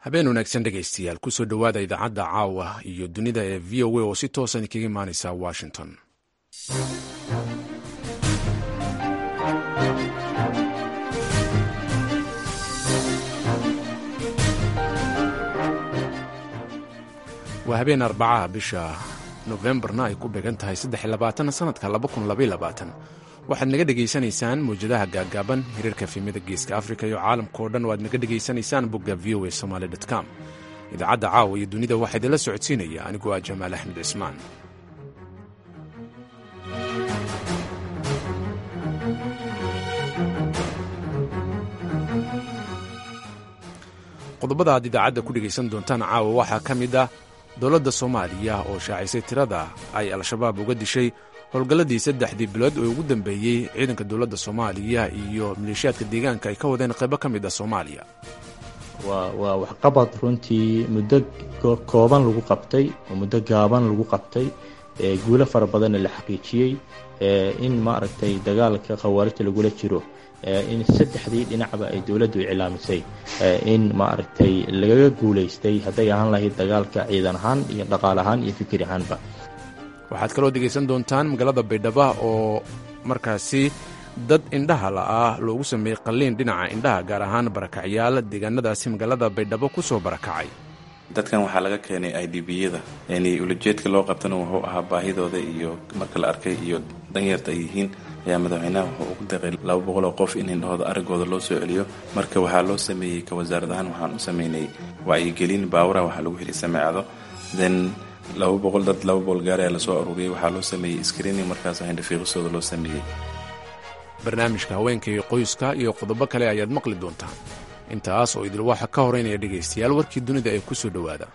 habeen wanaagsan dhegaystayaal kusoo dhowaada idaacadda caawa iyo dunida ee v o a oo si toosan kaga imaaneysa washington waa habeen arbacaha bisha nofembarna ay ku beegan tahay sanadka waxaad naga dhegaysanaysaan mawjadaha gaagaaban hiriirka fiimada geeska afrika iyo caalamka oo dhan waad naga dhegaysanaysaan bogga v o a somaly com idaacadda caawa iyo dunida waxaa idinla socodsiinaya aniguo ah jamaal axmed cismaan qodobada aad idaacadda ku dhegaysan doontaan caawa waxaa ka mid ah dowladda soomaaliya oo shaacisay tirada ay al-shabaab uga dishay howlgalladii saddexdii bilood oo ugu dambeeyey ciidanka dowladda soomaaliya iyo maleeshiyaadka deegaanka ay ka wadeen qaybo ka mid ah soomaaliya waa waxqabad runtii muddo kooban lagu qabtay oo muddo gaaban lagu qabtay guulo fara badanna la xaqiijiyey in maaragtay dagaalka khawaarijta lagula jiro in saddexdii dhinacba ay dowladdu iclaamisay in maaragtay lagaga guulaystay hadday ahaan lahayd dagaalka ciidan ahaan iyo dhaqaal ahaan iyo fikir ahaanba waxaad kaloo dhegaysan doontaan magaalada baydhaba oo markaasi dad indhaha la'ah loogu sameeyey qalliin dhinaca indhaha gaar ahaan barakacyaal deegaanadaasi magaalada baydhabo ku soo barakacay dadkan waxaa laga keenay i d b-yada yani ulajeedka loo qabtana wuxuu ahaa baahidooda iyo marka la arkay iyo danyarta ay yihiin ayaa madaxweynaha wuxuu ugu daqay laba boqol oo qof in indhahooda aragooda loo soo celiyo marka waxaa loo sameeyey ka wasaarad ahaan waxaan u sameynay wacyigelin baawura waxaa lagu heli sameecado then laba boqol dad laba boqol gaar ayaa lasoo aruuriyey waxaa loo sameeyey screening markaas hindhafiiqisooda loo sameeyey barnaamijka haweenka iyo qoyska iyo qodobo kale ayaad maqli doontaan intaas oo idil waxa ka horeynaya dhegaystayaal warkii dunida ee ku soo dhowaada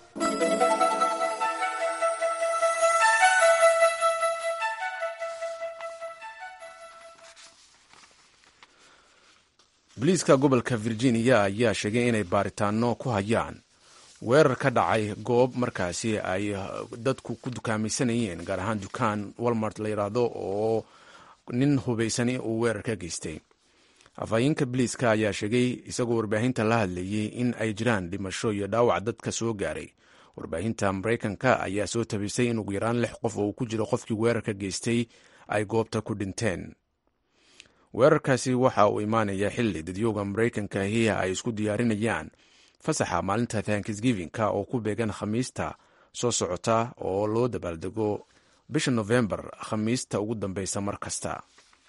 boliiska gobolka virginia ayaa sheegay inay baaritaano ku hayaan weerar ka dhacay goob markaasi ay dadku ku dukaamaysanayeen gaar ahaan dukaan walmart la yidhaahdo oo nin hubaysani uu weerar ka geystay afhayeenka boliiska ayaa sheegay isagoo warbaahinta la hadlayey in ay jiraan dhimasho iyo dhaawac dadka soo gaaray warbaahinta maraykanka ayaa soo tabisay in ugu yaraan lix qof oo uu ku jiro qofkii weerarka geystay ay goobta ku dhinteen weerarkaasi waxa uu imaanaya xilli dadyooga maraykanka ahi ay isku diyaarinayaan fasaxa maalinta thanksgivinka oo ku beegan khamiista soo socota oo loo dabaaldego bisha nofembar khamiista ugu dambeysa mar kasta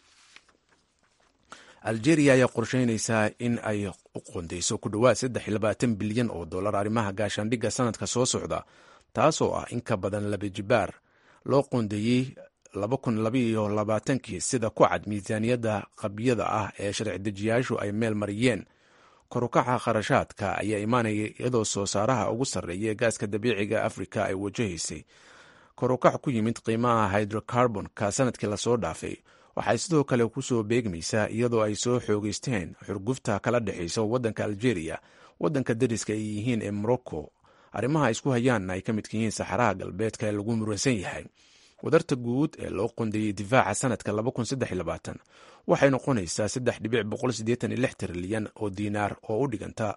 algeria ayaa qorsheynaysaa in ay u qondeyso ku dhowaad saddex iyo labaatan bilyan oo dollar arrimaha gaashaandhigga sanadka soo socda taasoo ah in ka badan laba jibaar loo qoondeeyey laba kun labaiyo labaatankii sida ku cad miisaaniyadda qabyada ah ee sharci dejiyaashu ay meel mariyeen korukaca kharashaadka ayaa imaanaya iyadoo soo saaraha ugu sarreeya ee gaaska dabiiciga afrika ay wajahaysay korukac ku yimid qiimaha hydrocarbonka sanadkii lasoo dhaafay waxay sidoo kale kusoo beegmaysaa iyadoo ay soo xoogeysteen xurgufta kala dhexaysa waddanka algeria waddanka dariska ay yihiin ee morocco arrimaha ay isku hayaanna ay ka midka yihiin saxaraha galbeedka ee lagu muransan yahay wadarta guud ee loo qondeeyey difaaca sanadka waxay noqonaysaa trilyan oo diinaar oo u dhiganta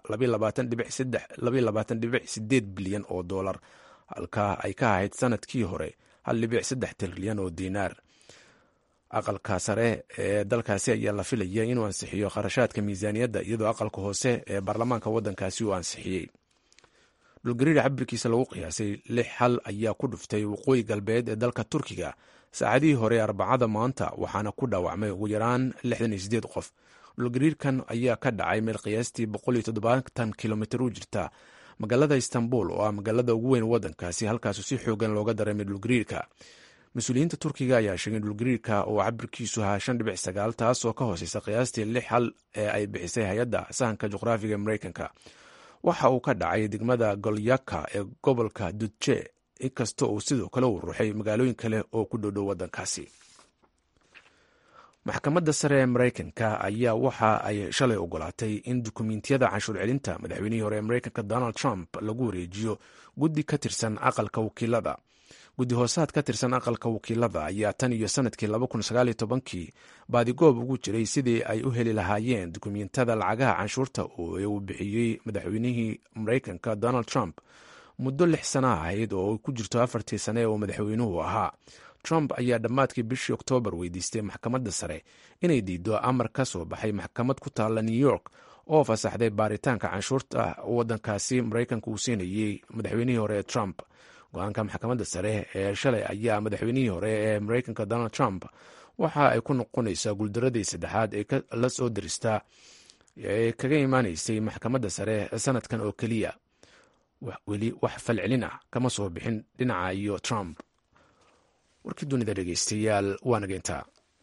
bilyan oo dolar halka ay ka ahayd sanadkii hore trilyan oo diinaar aqalka sare ee dalkaasi ayaa la filaya inuu ansixiyo kharashaadka miisaaniyadda iyadoo aqalka hoose ee baarlamaanka waddankaasi uu ansixiyey dhulgariir cabirkiisa lagu qiyaasay lix hal ayaa ku dhuftay waqooyi galbeed ee dalka turkiga saacadihii hore arbacada maanta waxaana ku dhaawacmay ugu yaraan qof dhulgariirkan ayaa ka dhacay meel qiyaastii kilomitr u jirta magaalada istanbul oo ah magaalada ugu weyn waddankaasi halkaasu si xoogan looga dareemay dhulgariirka mas-uuliyiinta turkiga ayaa sheegay dhulgariirka oo cabirkiisu ahaa taasoo ka hooseysa qiyaastii lix hal ee ay bixisay hay-adda sahanka juqraafiga ee mareykanka waxa uu ka dhacay degmada golyaka ee gobolka dudje inkastoo uu sidoo kale u ruuxay magaalooyin kale oo ku dhowdhow waddankaasi maxkamadda sare ee maraykanka ayaa waxa ay shalay ogolaatay in dukumiintiyada canshuur celinta madaxweynihii hore ee maraykanka donald trump lagu wareejiyo guddi ka tirsan aqalka wakiilada guddi hoosaad ka tirsan aqalka wakiilada ayaa tan iyo sanadkii kii baadigoob ugu jiray sidii ay u heli lahaayeen dukumentada lacagaha canshuurta ee uu bixiyey madaxweynihii maraykanka donald trump muddo lix sana ahayd oo ay ku jirto afartii sane oo madaxweynuhu ahaa trump ayaa dhammaadkii bishii oktoobar weydiistay maxkamadda sare inay diido amar ka soo baxay maxkamad ku taalla new york oo fasaxday baaritaanka canshuurta waddankaasi maraykanka uu siinayey madaxweynihii hore ee trump go-aanka maxkamadda sare ee shalay ayaa madaxweynihii hore ee maraykanka donald trump waxa ay ku noqonaysaa guuldaradii saddexaad ee la soo diristaa ee kaga imaanaysay maxkamadda sare sanadkan oo keliya weli wax falcelin ah kama soo bixin dhinaca iyo trump warkii dunida dhegeystayaal waa nageyntaa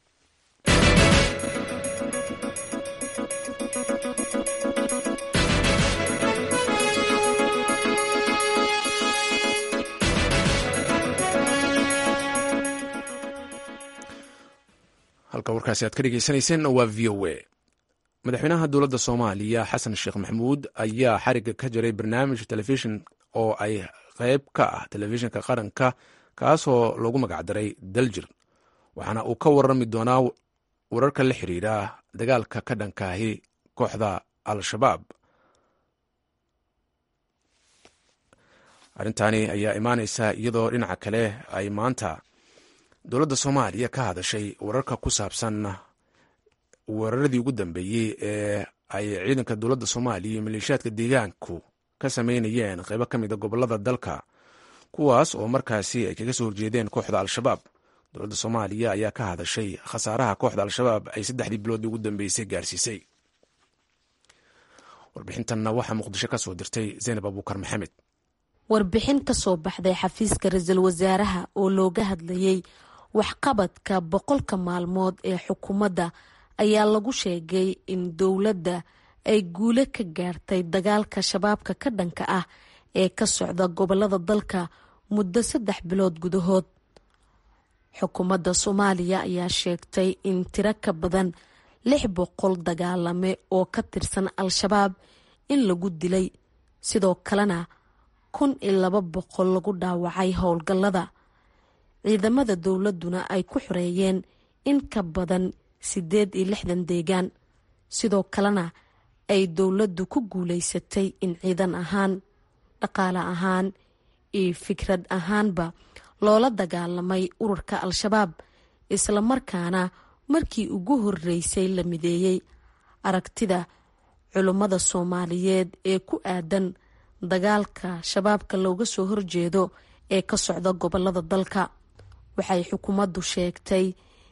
halka warkaasi aad ka dhegeysanayseen waa v o a madaxweynaha dowladda soomaaliya xasan sheekh maxamuud ayaa xariga ka jiray barnaamij telefishin oo ay qeyb ka ah telefishinka qaranka kaasoo loogu magacdaray daljir waxaana uu ka warami doonaa wararka la xiriira dagaalka ka dhankaahi kooxda al-shabaab arrintaani ayaa imaaneysa iyadoo dhinaca kale ay maanta dowladda soomaaliya ka hadashay wararka ku saabsan weeraradii ugu dambeeyey ee ay ciidanka dowladda soomaaliya iyo maleeshiyaadka deegaanku ka sameynayeen qeybo ka mida gobolada dalka kuwaas oo markaasi ay kaga soo horjeedeen kooxda al-shabaab dowladda soomaaliya ayaa ka hadashay khasaaraha kooxda al-shabaab ay saddexdii biloodii ugu dambeysay gaarsiisay warbixintanna waxaa muqdisho ka soo dirtay zaynab abuukar maxamed warbixin ka soo baxday xafiiska ra-iisul wasaaraha oo looga hadlayay waxqabadka boqolka maalmood ee xukuumadda ayaa lagu sheegay in dowladda ay guule ka gaartay dagaalka shabaabka ka dhanka ah ee ka socda gobolada dalka muddo saddex bilood gudahood xukuumadda soomaaliya ayaa sheegtay in tiro ka badan lix boqol dagaalame oo ka tirsan al-shabaab in lagu dilay sidoo kalena kun iyo laba boqol lagu dhaawacay howlgallada ciidamada dowladduna ay ku xoreeyeen in ka badan siddeed iyo lixdan deegaan sidoo kalena ay dowladdu ku guulaysatay in ciidan ahaan dhaqaale ahaan iyo fikrad ahaanba loola dagaalamay ururka al-shabaab islamarkaana markii ugu horreysay la mideeyey aragtida culummada soomaaliyeed ee ku aadan dagaalka shabaabka looga soo horjeedo ee ka socda gobolada dalka waxay xukuumaddu sheegtay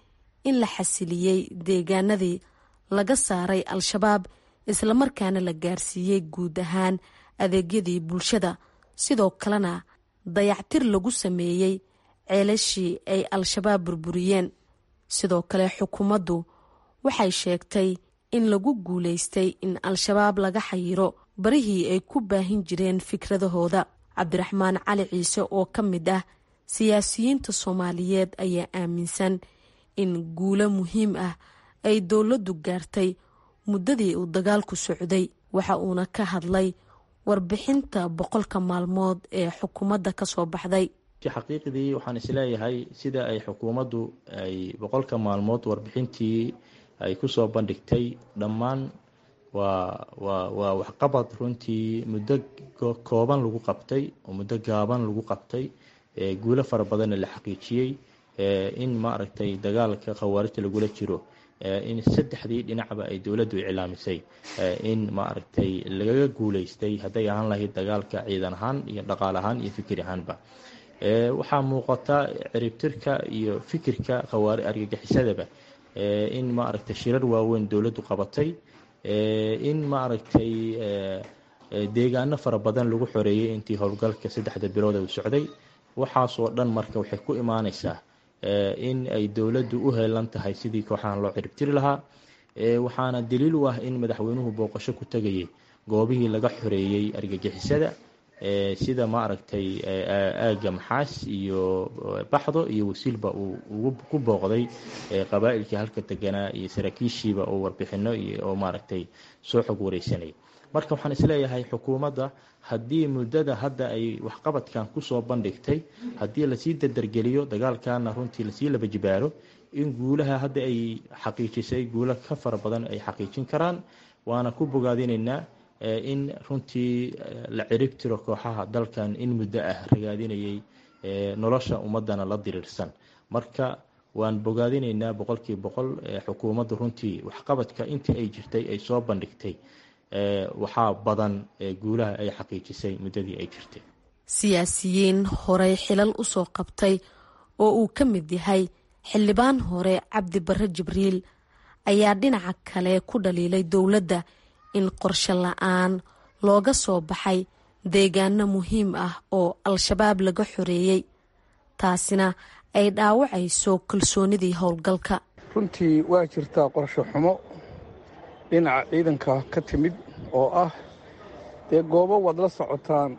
in la xasiliyey deegaanadii laga saaray al-shabaab islamarkaana la gaarsiiyey guud ahaan adeegyadii bulshada sidoo kalena dayactir lagu sameeyey ceelashii ay al-shabaab burburiyeen sidoo kale xukuumaddu waxay sheegtay in lagu guulaystay in al-shabaab laga xayiro barihii ay ku baahin jireen fikradahooda cabdiraxmaan cali ciise oo ka mid ah siyaasiyiinta soomaaliyeed ayaa aaminsan in guulo muhiim ah ay dowladdu gaartay muddadii uu dagaalku socday waxa uuna ka hadlay warbixinta boqolka maalmood ee xukuumadda ka soo baxday xaqiiqdii waxaan isleeyahay sida ay xukuumaddu ay boqolka maalmood warbixintii ay kusoo bandhigtay dhammaan waa waa waa waxqabad runtii muddo kooban lagu qabtay oo muddo gaaban lagu qabtay guulo fara badanna la xaqiijiyey in maaragtay dagaalka khawaarijta lagula jiro in saddexdii dhinacba ay dowladdu iclaamisay in maaragtay lagaga guuleystay hadday ahaan lahayd dagaalka ciidan ahaan iyo dhaqaal ahaan iyo fikir ahaanba waxaa muuqata ciribtirka iyo fikirka khawaari argagixisadaba in maaragtay shirar waaweyn dowladdu qabatay in maaragtay deegaano fara badan lagu xoreeyey intii howlgalka saddexda bilood uu socday waxaasoo dhan marka waxay ku imaaneysaa in ay dowladdu u heelan tahay sidii kooxahan loo ciribtiri lahaa waxaana daliil u ah in madaxweynuhu booqasho ku tegayay goobihii laga xoreeyey argagixisada sida maaragtay aaga maxaas iyo baxdo iyo wasiilba uu ku booqday qabaa'ilkii halka deganaa iyo saraakiishiiba oo warbixino oo maaragtay soo xog wareysanaya marka waxaan isleeyahay xukuumadda haddii muddada hadda ay waxqabadkan kusoo bandhigtay haddii lasii dardargeliyo dagaalkana runtii lasii laba jibaaro in guulaha hadda ay xaqiijisay guulo ka fara badan ay xaqiijin karaan waana ku bogaadinaynaa in runtii la cirib tiro kooxaha dalkan in muddo ah ragaadinayay nolosha ummadana la diriirsan marka waan bogaadinaynaa boqolkiiba boqol xukuumadda runtii waxqabadka intii ay jirtay ay soo bandhigtay waxaa badan guulaha ay xaqiijisay muddadii ay jirtay siyaasiyiin horey xilal usoo qabtay oo uu ka mid yahay xildhibaan hore cabdi barre jibriil ayaa dhinaca kale ku dhaliilay dowladda in qorshe la-aan looga soo baxay deegaano muhiim ah oo al-shabaab laga xoreeyey taasina ay dhaawacayso kalsoonidii howlgalka runtii waa jirtaa qorshe xumo dhinaca ciidanka ka timid oo ah dee goobo waad la socotaan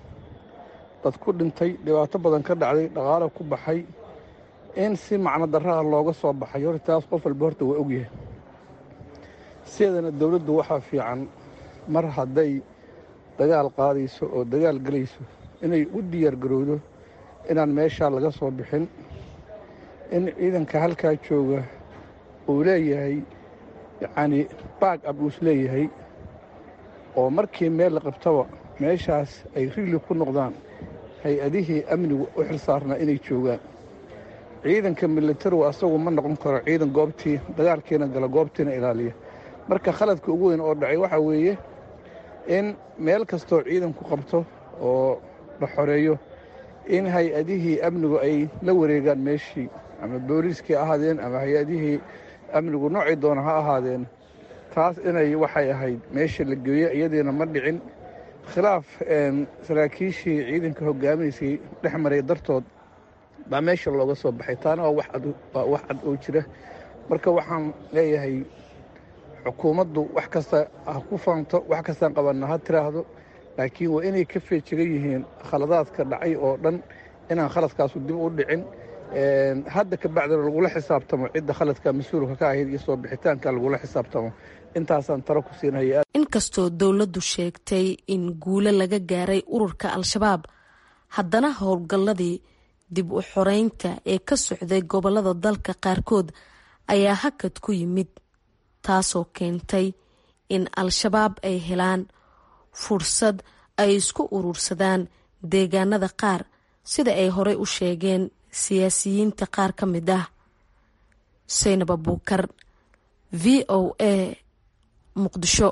dad ku dhintay dhibaato badan ka dhacday dhaqaalo ku baxay in si macno darraha looga soo baxay horta taas qof walba horta waa ogyahay sideedana dowladdu waxaa fiican mar hadday dagaal qaadayso oo dagaal gelayso inay u diyaar garowdo inaan meeshaa laga soo bixin in ciidanka halkaa jooga uu leeyahay yacnii baag ab uus leeyahay oo markii meel la qabtaba meeshaas ay rigli ku noqdaan hay-adihii amnigu u xil saarnaa inay joogaan ciidanka militarigu asagu ma noqon karo ciidan goobtii dagaalkiina gala goobtiina ilaaliya marka khaladka ugu weyn oo dhacay waxaa weeye in meel kastoo ciidanku qabto oo la xoreeyo in hay-adihii amnigu ay la wareegaan meeshii ama booliiskii ahaadeen ama hay-adihii amnigu noocii doona ha ahaadeen taas inay waxay ahayd meesha la geeyo iyadiina ma dhicin khilaaf saraakiishii ciidanka hogaaminaysay dhex maray dartood baa meesha looga soo baxay taana waa wax cad oo jira marka waxaan leeyahay xukuumaddu wax kasta ha ku faanto wax kastaan qabanna ha tiraahdo laakiin waa inay ka feejigan yihiin khaladaadka dhacay oo dhan inaan khaladkaasu dib u dhicin hadda ka bacdina lagula xisaabtamo cidda khaladka mas-uulka ka ahayd iyo soo bixitaanka lagula xisaabtamo intaasaan talo ku siinaya inkastoo dowladdu sheegtay in guulo laga gaaray ururka al-shabaab haddana howlgalladii dib u xoreynta ee ka socday gobollada dalka qaarkood ayaa hakad ku yimid taasoo keentay in al-shabaab ay helaan fursad ay isku urursadaan deegaanada qaar sida ay horey u sheegeen siyaasiyiinta qaar ka mid ah seynab abuukar v o a muqdisho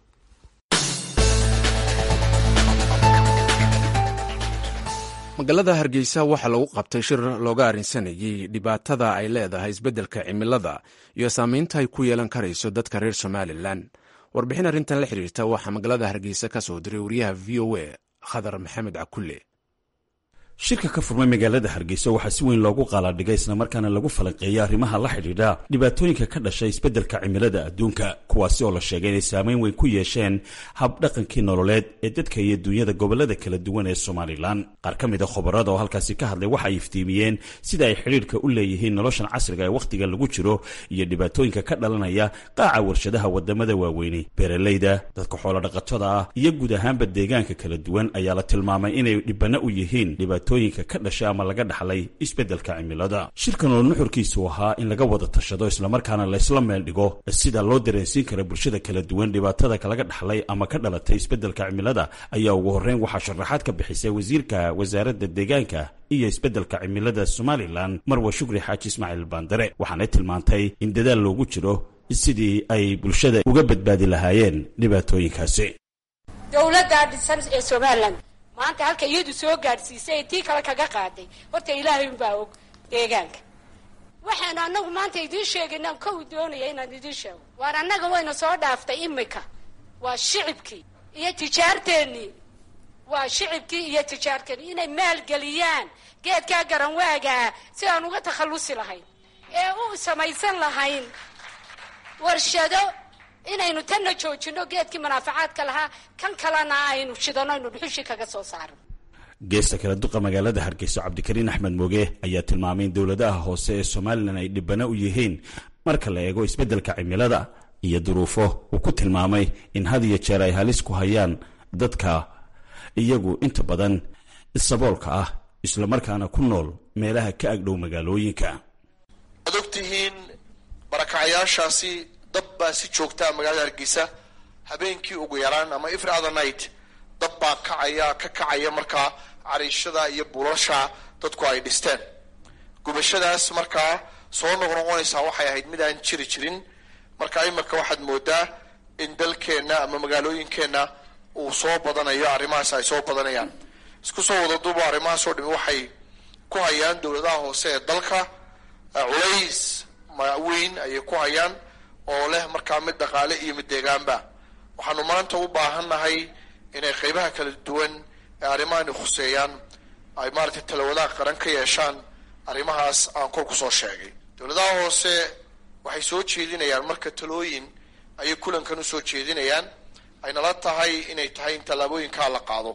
magaalada hargeysa waxaa lagu qabtay shir looga arrinsanayay dhibaatada ay leedahay isbeddelka cimilada iyo saameynta ay ku yeelan karayso dadka reer somalilan warbixin arrintan la xiriirta waxaa magaalada hargeysa ka soo diray wariyaha v o a khadar maxamed cakulle shirka ka furmay magaalada hargeysa waxaa si weyn loogu qaaladhigay islamarkaana lagu falanqeeyay arrimaha la xidhiidha dhibaatooyinka ka dhashay isbeddelka cimilada adduunka kuwaasi oo la sheegay inay saameyn weyn ku yeesheen habdhaqankii nololeed ee dadka iyo duunyada gobollada kala duwan ee somalilan qaar ka mid a khubarada oo halkaasi ka hadlay waxa ay iftiimiyeen sida ay xidhiidhka u leeyihiin noloshan casriga ee wakhtigan lagu jiro iyo dhibaatooyinka ka dhalanaya qaaca warshadaha wadamada waaweyni beeralayda dadka xoolodhaqatada ah iyo guud ahaanba deegaanka kala duwan ayaa la tilmaamay inay dhibana u yihiin tooyinka ka dhashay ama laga dhaxlay isbeddelka cimilada shirkan oo nuxurkiisu ahaa in laga wada tashado islamarkaana laysla meel dhigo sida loo dareensiin kara bulshada kala duwan dhibaatada kalaga dhaxlay ama ka dhalatay isbeddelka cimilada ayaa ugu horreyn waxaa sharaxaad ka bixisay wasiirka wasaaradda deegaanka iyo isbeddelka cimilada somalilan marwa shukri xaaji ismaaciil baandare waxaanay tilmaantay in dadaal loogu jiro sidii ay bulshada uga badbaadi lahaayeen dhibaatooyinkaasi dowladda dhisan ee somalilan maanta halka iyadu soo gaadhsiisay ee tii kale kaga qaaday horta ilaahay unbaa og deegaanka waxaanu annagu maanta idiin sheegaynaan kow doonaya inaan idiin sheego waar annaga wayna soo dhaaftay imika waa shicibkii iyo tijaarteennii waa shicibkii iyo tijaarteennii inay maalgeliyaan geedkaa garanwaagaa si aan uga takhallusi lahayn ee u samaysan lahayn warshado inaynu tanna joojino geedkii manaafacaadka lahaa kan kalena aynu shidano aynu dhuxushii kaga soo saarno geesta kala duqa magaalada hargeyso cabdikariin axmed mooge ayaa tilmaamay in dowladaha hoose ee somalilan ay dhibana u yihiin marka la eego isbeddelka cimilada iyo duruufo uu ku tilmaamay in had iyo jeer ay halis ku hayaan dadka iyagu inta badan saboolka ah islamarkaana ku nool meelaha ka agdhow magaalooyinka waad ogtihiin barakacayaashaasi dab baa si joogtaa magaalada hargeysa habeenkii ugu yaraan ama every other night dab baa kacaya ka kacaya markaa cariishada iyo buulasha dadku ay dhisteen gubashadaas markaa soo noqnoqonaysaa waxay ahayd mid aan jiri jirin marka iminka waxaad moodaa in dalkeenna ama magaalooyinkeenna uu soo badanayo arrimahaas ay soo badanayaan isku soo wada duubo arrimahaas oo dhami waxay ku hayaan dowladaha hoose ee dalka culays weyn ayay ku hayaan oo leh markaa mid dhaqaale iyo mid deegaanba waxaanu maanta u baahannahay inay qeybaha kala duwan ee arrimahani khuseeyaan ay maaragtay talawadaha qaran ka yeeshaan arrimahaas aan kor kusoo sheegay dowladaha hoose waxay soo jeedinayaan marka talooyin ayay kulankan usoo jeedinayaan aynala tahay inay tahay in tallaabooyinkaa la qaado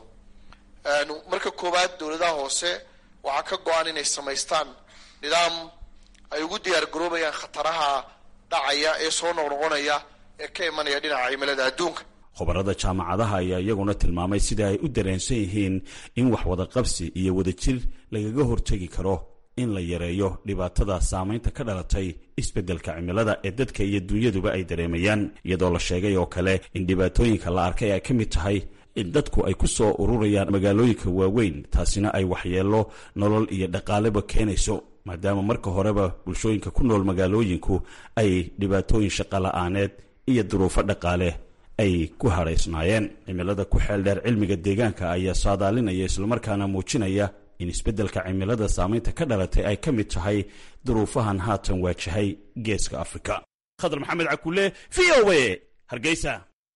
marka koowaad dowladaha hoose waxaa ka go-an inay samaystaan nidaam ay ugu diyaar garoobayaan khataraha dhacaya ee soo noqnoqonaya ee ka imanaya dhinaca cimilada adduunka khubarada jaamacadaha ayaa iyaguna tilmaamay sida ay u dareensan yihiin in wax wada qabsi iyo wadajir lagaga hortegi karo in la yareeyo dhibaatada saamaynta ka dhalatay isbeddelka cimilada ee dadka iyo dunyaduba ay dareemayaan iyadoo la sheegay oo kale in dhibaatooyinka la arkay ay ka mid tahay in dadku ay ku soo ururayaan magaalooyinka waaweyn taasina ay waxyeello nolol iyo dhaqaaleba keenayso maadaama marka horeba bulshooyinka ku nool magaalooyinku ay dhibaatooyin shaqola'aaneed iyo duruufo dhaqaale ay ku hadhaysnaayeen cimilada ku xeel dheer cilmiga deegaanka ayaa saadaalinaya islamarkaana muujinaya in isbeddelka cimilada saamaynta ka dhalatay ay ka mid tahay duruufahan haatan waajahay geeska afrika khadar maxamed cakule v o a hargeysa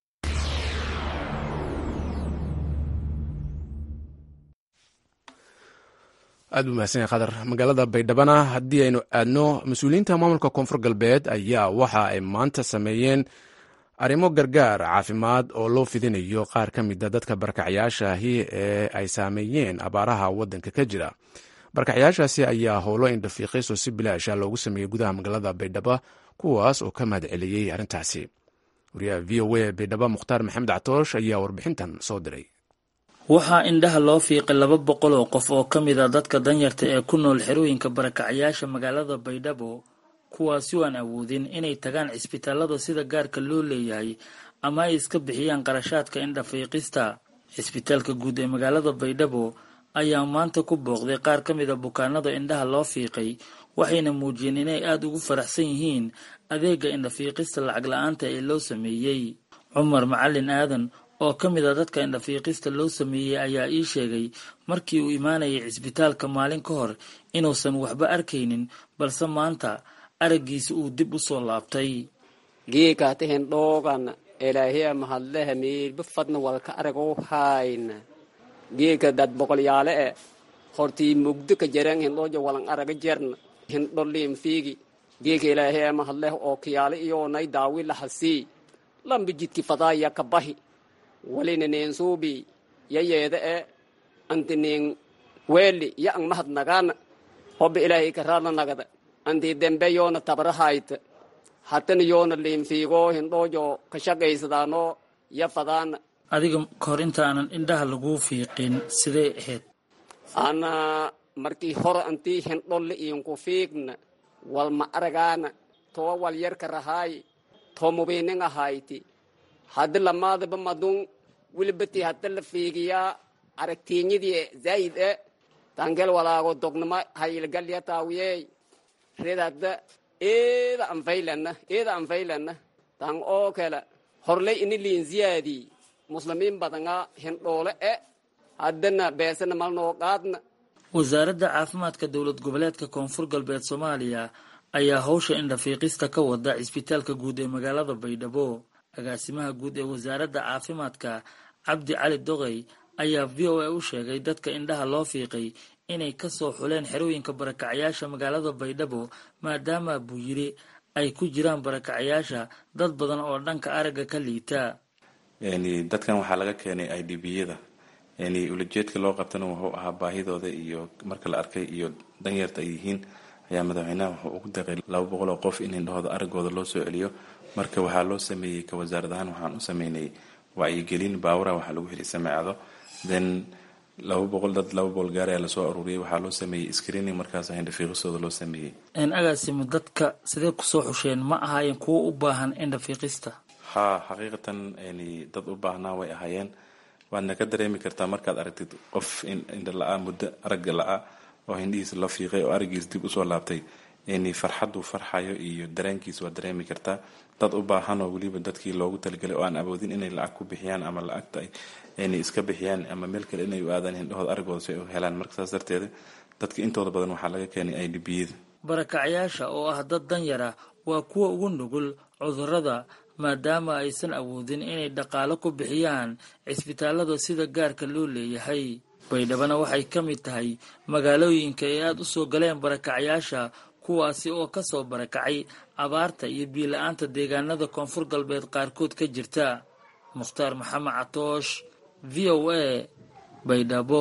aad buu mahadsan yahay khadar magaalada baydhabana haddii aynu aadno mas-uuliyiinta maamulka koonfur galbeed ayaa waxa ay maanta sameeyeen arrimo gargaar caafimaad oo loo fidinayo qaar ka mida dadka barkacyaashaahi ee ay saameeyeen abaaraha waddanka ka jira barkacyaashaasi ayaa howlo indhafiiqayso si bilaasha loogu sameeyey gudaha magaalada baydhabo kuwaas oo ka mahad celiyey arrintaasi wariyaha v o a baydhabo mukhtaar maxamed catoosh ayaa warbixintan soo diray waxaa indhaha loo fiiqay laba boqol oo qof oo ka mid a dadka danyarta ee ku nool xerooyinka barakacyaasha magaalada baydhabo kuwaasi oo aan awoodin inay tagaan cisbitaalada sida gaarka loo leeyahay ama ay iska bixiyaan qarashaadka indhafiiqista cisbitaalka guud ee magaalada baydhabo ayaa maanta ku booqday qaar ka mid a bukaanada indhaha loo fiiqay waxayna muujiyeen inay aada ugu faraxsan yihiin adeega indhafiiqista lacag la-aanta ee loo sameeyey cumar macalin aadan oo ka mid a dadka indhafiiqista loo sameeyey ayaa ii sheegay markii uu imaanayay cisbitaalka maalin ka hor inuusan waxba arkaynin balse maanta araggiisa uu dib u soo laabtay geekaatahen dhoogan elaahiya mahadlehe miirba fadna walka aragoo hayna geeka dad boqolyaale e hortii mugdo ka jaran hindhoojo walan araga jerna hindho liim fiigi geeka ilaahiya mahadleh oo kiyaale iyoonay daawi lahasii lamba jidki fadaaya ka bahi walina neen suubi yayeeda e anti neen weeli ya ang mahad nagaana hobba ilaahay karaarna nagada anti dembe yoona tabrahayta hatana yoona liinfiigoo hindhoojo ka shaqaysadaano ya fadaana adiga kahor inta aanan indhaha laguu fiiqin sidee ahayd ana markii hore antii hindholle iinku fiigna wal ma aragaana towa wal yarka rahaayi to mubiinin ahayti haddi lamaadaba madun wilibati hadda la fiigiyaa aragtiinyadii zaayid e tangel walaago dognama hayilgalya taawiyey red hadda eeda anfaylana eeda anfaylana tang oo kale horley ini liin ziyaadii muslimiin badanga hindhoole e haddana beesana malnoo qaadna wasaaradda caafimaadka dowlad goboleedka koonfur galbeed soomaaliya ayaa howsha indhafiiqista ka wada cisbitaalka guud ee magaalada baydhabo agaasimaha guud ee wasaaradda caafimaadka cabdi cali doqey ayaa v o a u sheegay dadka indhaha loo fiiqay inay kasoo xuleen xerooyinka barakacyaasha magaalada baydhabo maadaama buu yiri ay ku jiraan barakacyaasha dad badan oo dhanka aragga ka liita dadkan waxaa laga keenay i d b yada ulajeedka loo qabtana wuxuu ahaa baahidooda iyo marka la arkay iyo danyarta ay yihiin ayaa madaxweynaha wuxuu ugu deeqay laba boqol oo qof in indhahooda aragooda loo soo celiyo marka waxaa loo sameeyey ka wasaarad ahaan waxaan u sameynay wacyigelin baawura waxaa lagu xiri sameecado then laba boqol dad laba boqol gaar ayaa lasoo aruuriyay waxaa loo sameeyey screening markaas indhafiiqistooda loo sameeyey agaasimo dadka sidee kusoo xusheen ma ahaayeen kuwo u baahan indhafiiqista haa xaqiiqatan dad u baahnaa way ahaayeen waadna ka dareemi kartaa markaad aragtid qof indha la-a muddo aragga la-a oo hindhihiisa la fiiqay oo arigiis dib usoo laabtay farxaduu farxayo iyo dareenkiis waa dareemi kartaa dad u baahan oo weliba dadkii loogu talagalay oo aan awoodin inay lacag ku bixiyaan ama lacagta inay iska bixiyaan ama meel kale inay u aadaan hindhahooda aragooda si ay u helaan marka saas darteeda dadka intooda badan waxaa laga keenay i d biyada barakacyaasha oo ah dad danyara waa kuwa ugu nugul cudurrada maadaama aysan awoodin inay dhaqaalo ku bixiyaan cisbitaalada sida gaarka loo leeyahay baydhabana waxay ka mid tahay magaalooyinka ay aada u soo galeen barakacyaasha kuwaasi oo ka soo barakacay abaarta iyo biila-aanta deegaanada koonfur galbeed qaarkood ka jirta mukhtaar maxamed catoosh v o a baydhabo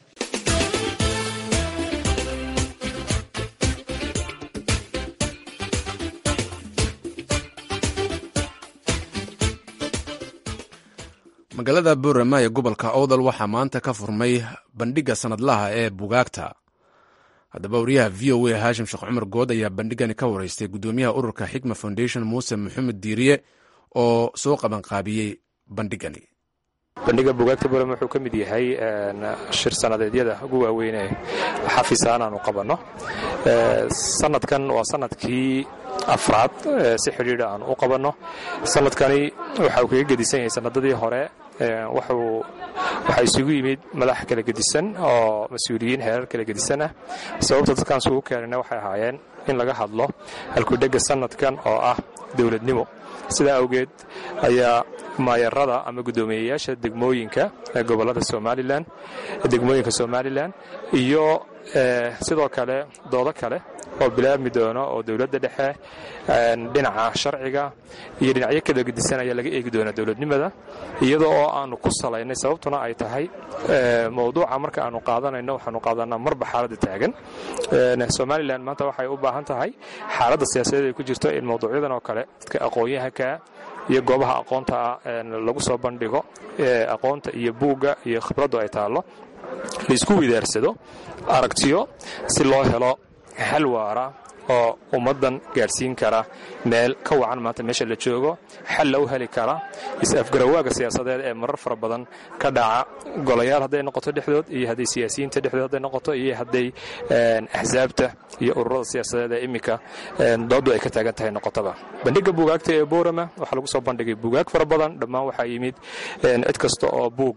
magaalada boorama ee gobolka owdal waxaa maanta ka furmay bandhigga sanadlaha ee bugaagta haddaba wariyaha v o a haashim sheekh cumar good ayaa bandhigani ka wareystay guddoomiyaha ururka xikma foundation muuse maxamed diiriye oo soo qabanqaabiyey bandhigani bandhiga bugaagta boorama wuxuu ka mid yahay shir sanadeedyada ugu waaweyn ee xafiisaan aanu qabanno sanadkan waa sanadkii afraad si xidhiidha aan u qabanno sanadkani waxa uu kaga gedisan yahay sanadadii hore waxaa isugu yimid madax kala gedisan oo mas-uuliyiin heerar kala gedisan ah sababta dadkaan isugu keenana waxay ahaayeen in laga hadlo halkudhega sanadkan oo ah dowladnimo sidaa awgeed ayaa maayarada ama guddoomiyeyaasha degmooyinka ee gobolada somalilan degmooyinka somalilan iyo sidoo kale doodo kale oo bilaabmi doono oo dowladda dhexe dhinaca sharciga iyo dhinacyo kala gedisan ayaa laga eegi doonaa dowladnimada iyada oo aanu ku salaynay sababtuna ay tahay mowduuca marka aanu qaadanayno waxaanu qaadanaa marba xaaladda taagan somalilan maanta waxay u baahan tahay xaaladda siyaasadeed ay ku jirto in mawduucyadan oo kale dadka aqoon-yahanka iyo goobaha aqoonta lagu soo bandhigo aqoonta iyo buugga iyo khibraddu ay taallo laisku widaarsado aragtiyo si loo helo xal waara oo ummaddan gaadhsiin kara meel ka wacan maanta meesha la joogo xalla u heli kara is-afgarawaaga siyaasadeed ee marar fara badan ka dhaca golayaal hadday noqoto dhexdood iyo hadday siyaasiyiinta dhexdood hadday noqoto iyo hadday axsaabta iyo ururada siyaasadeed ee iminka dooddu ay ka taagan tahay noqotaba bandhigga buugaagta ee boorama waxaa lagu soo bandhigay buugaag fara badan dhammaan waxaa yimid cid kasta oo buug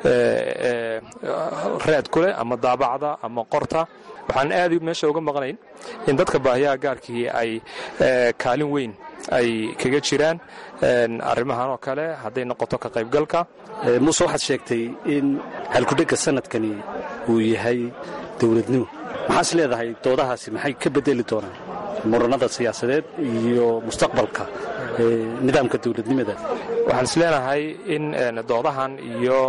raad ku leh ama daabacda ama qorta waxaan aad meesha uga maqnayn in dadka baahiyaha gaarkii ay kaalin weyn ay kaga jiraan arrimahan oo kale hadday noqoto ka qaybgalka muuse waxaad sheegtay in halkudhegga sanadkani uu yahay dowladnimo maxaas leedahay doodahaasi maxay ka bedeli doonaan muranada siyaasadeed iyo mustaqbalka nidaamka dowladnimada waxaan is leenahay in doodahan iyo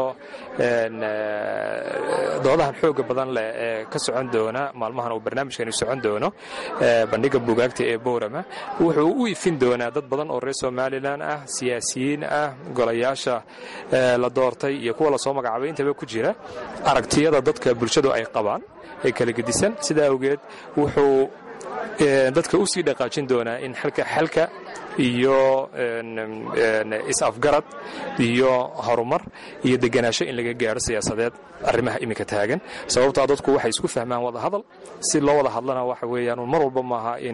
doodahan xooga badan leh ee ka socon doona maalmahan uu barnaamijkani socon doono bandhigga buugaagta ee boorama wuxuu u ifin doonaa dad badan oo reer somalilan ah siyaasiyiin ah golayaasha la doortay iyo kuwa lasoo magacaabay intaba ku jira aragtiyada dadka bulshadu ay qabaan ee kala gedisan sidaa awgeed wuxuu dadka u sii dhaqaajin doonaa in xalka xalka iyo is-afgarad iyo horumar iyo deganaansho in laga gaaro siyaasadeed arrimaha iminka taagan sababtaa dadku waxay isku fahmaan wada hadal si loo wada hadlana waxa weeyaan mar walba maaha in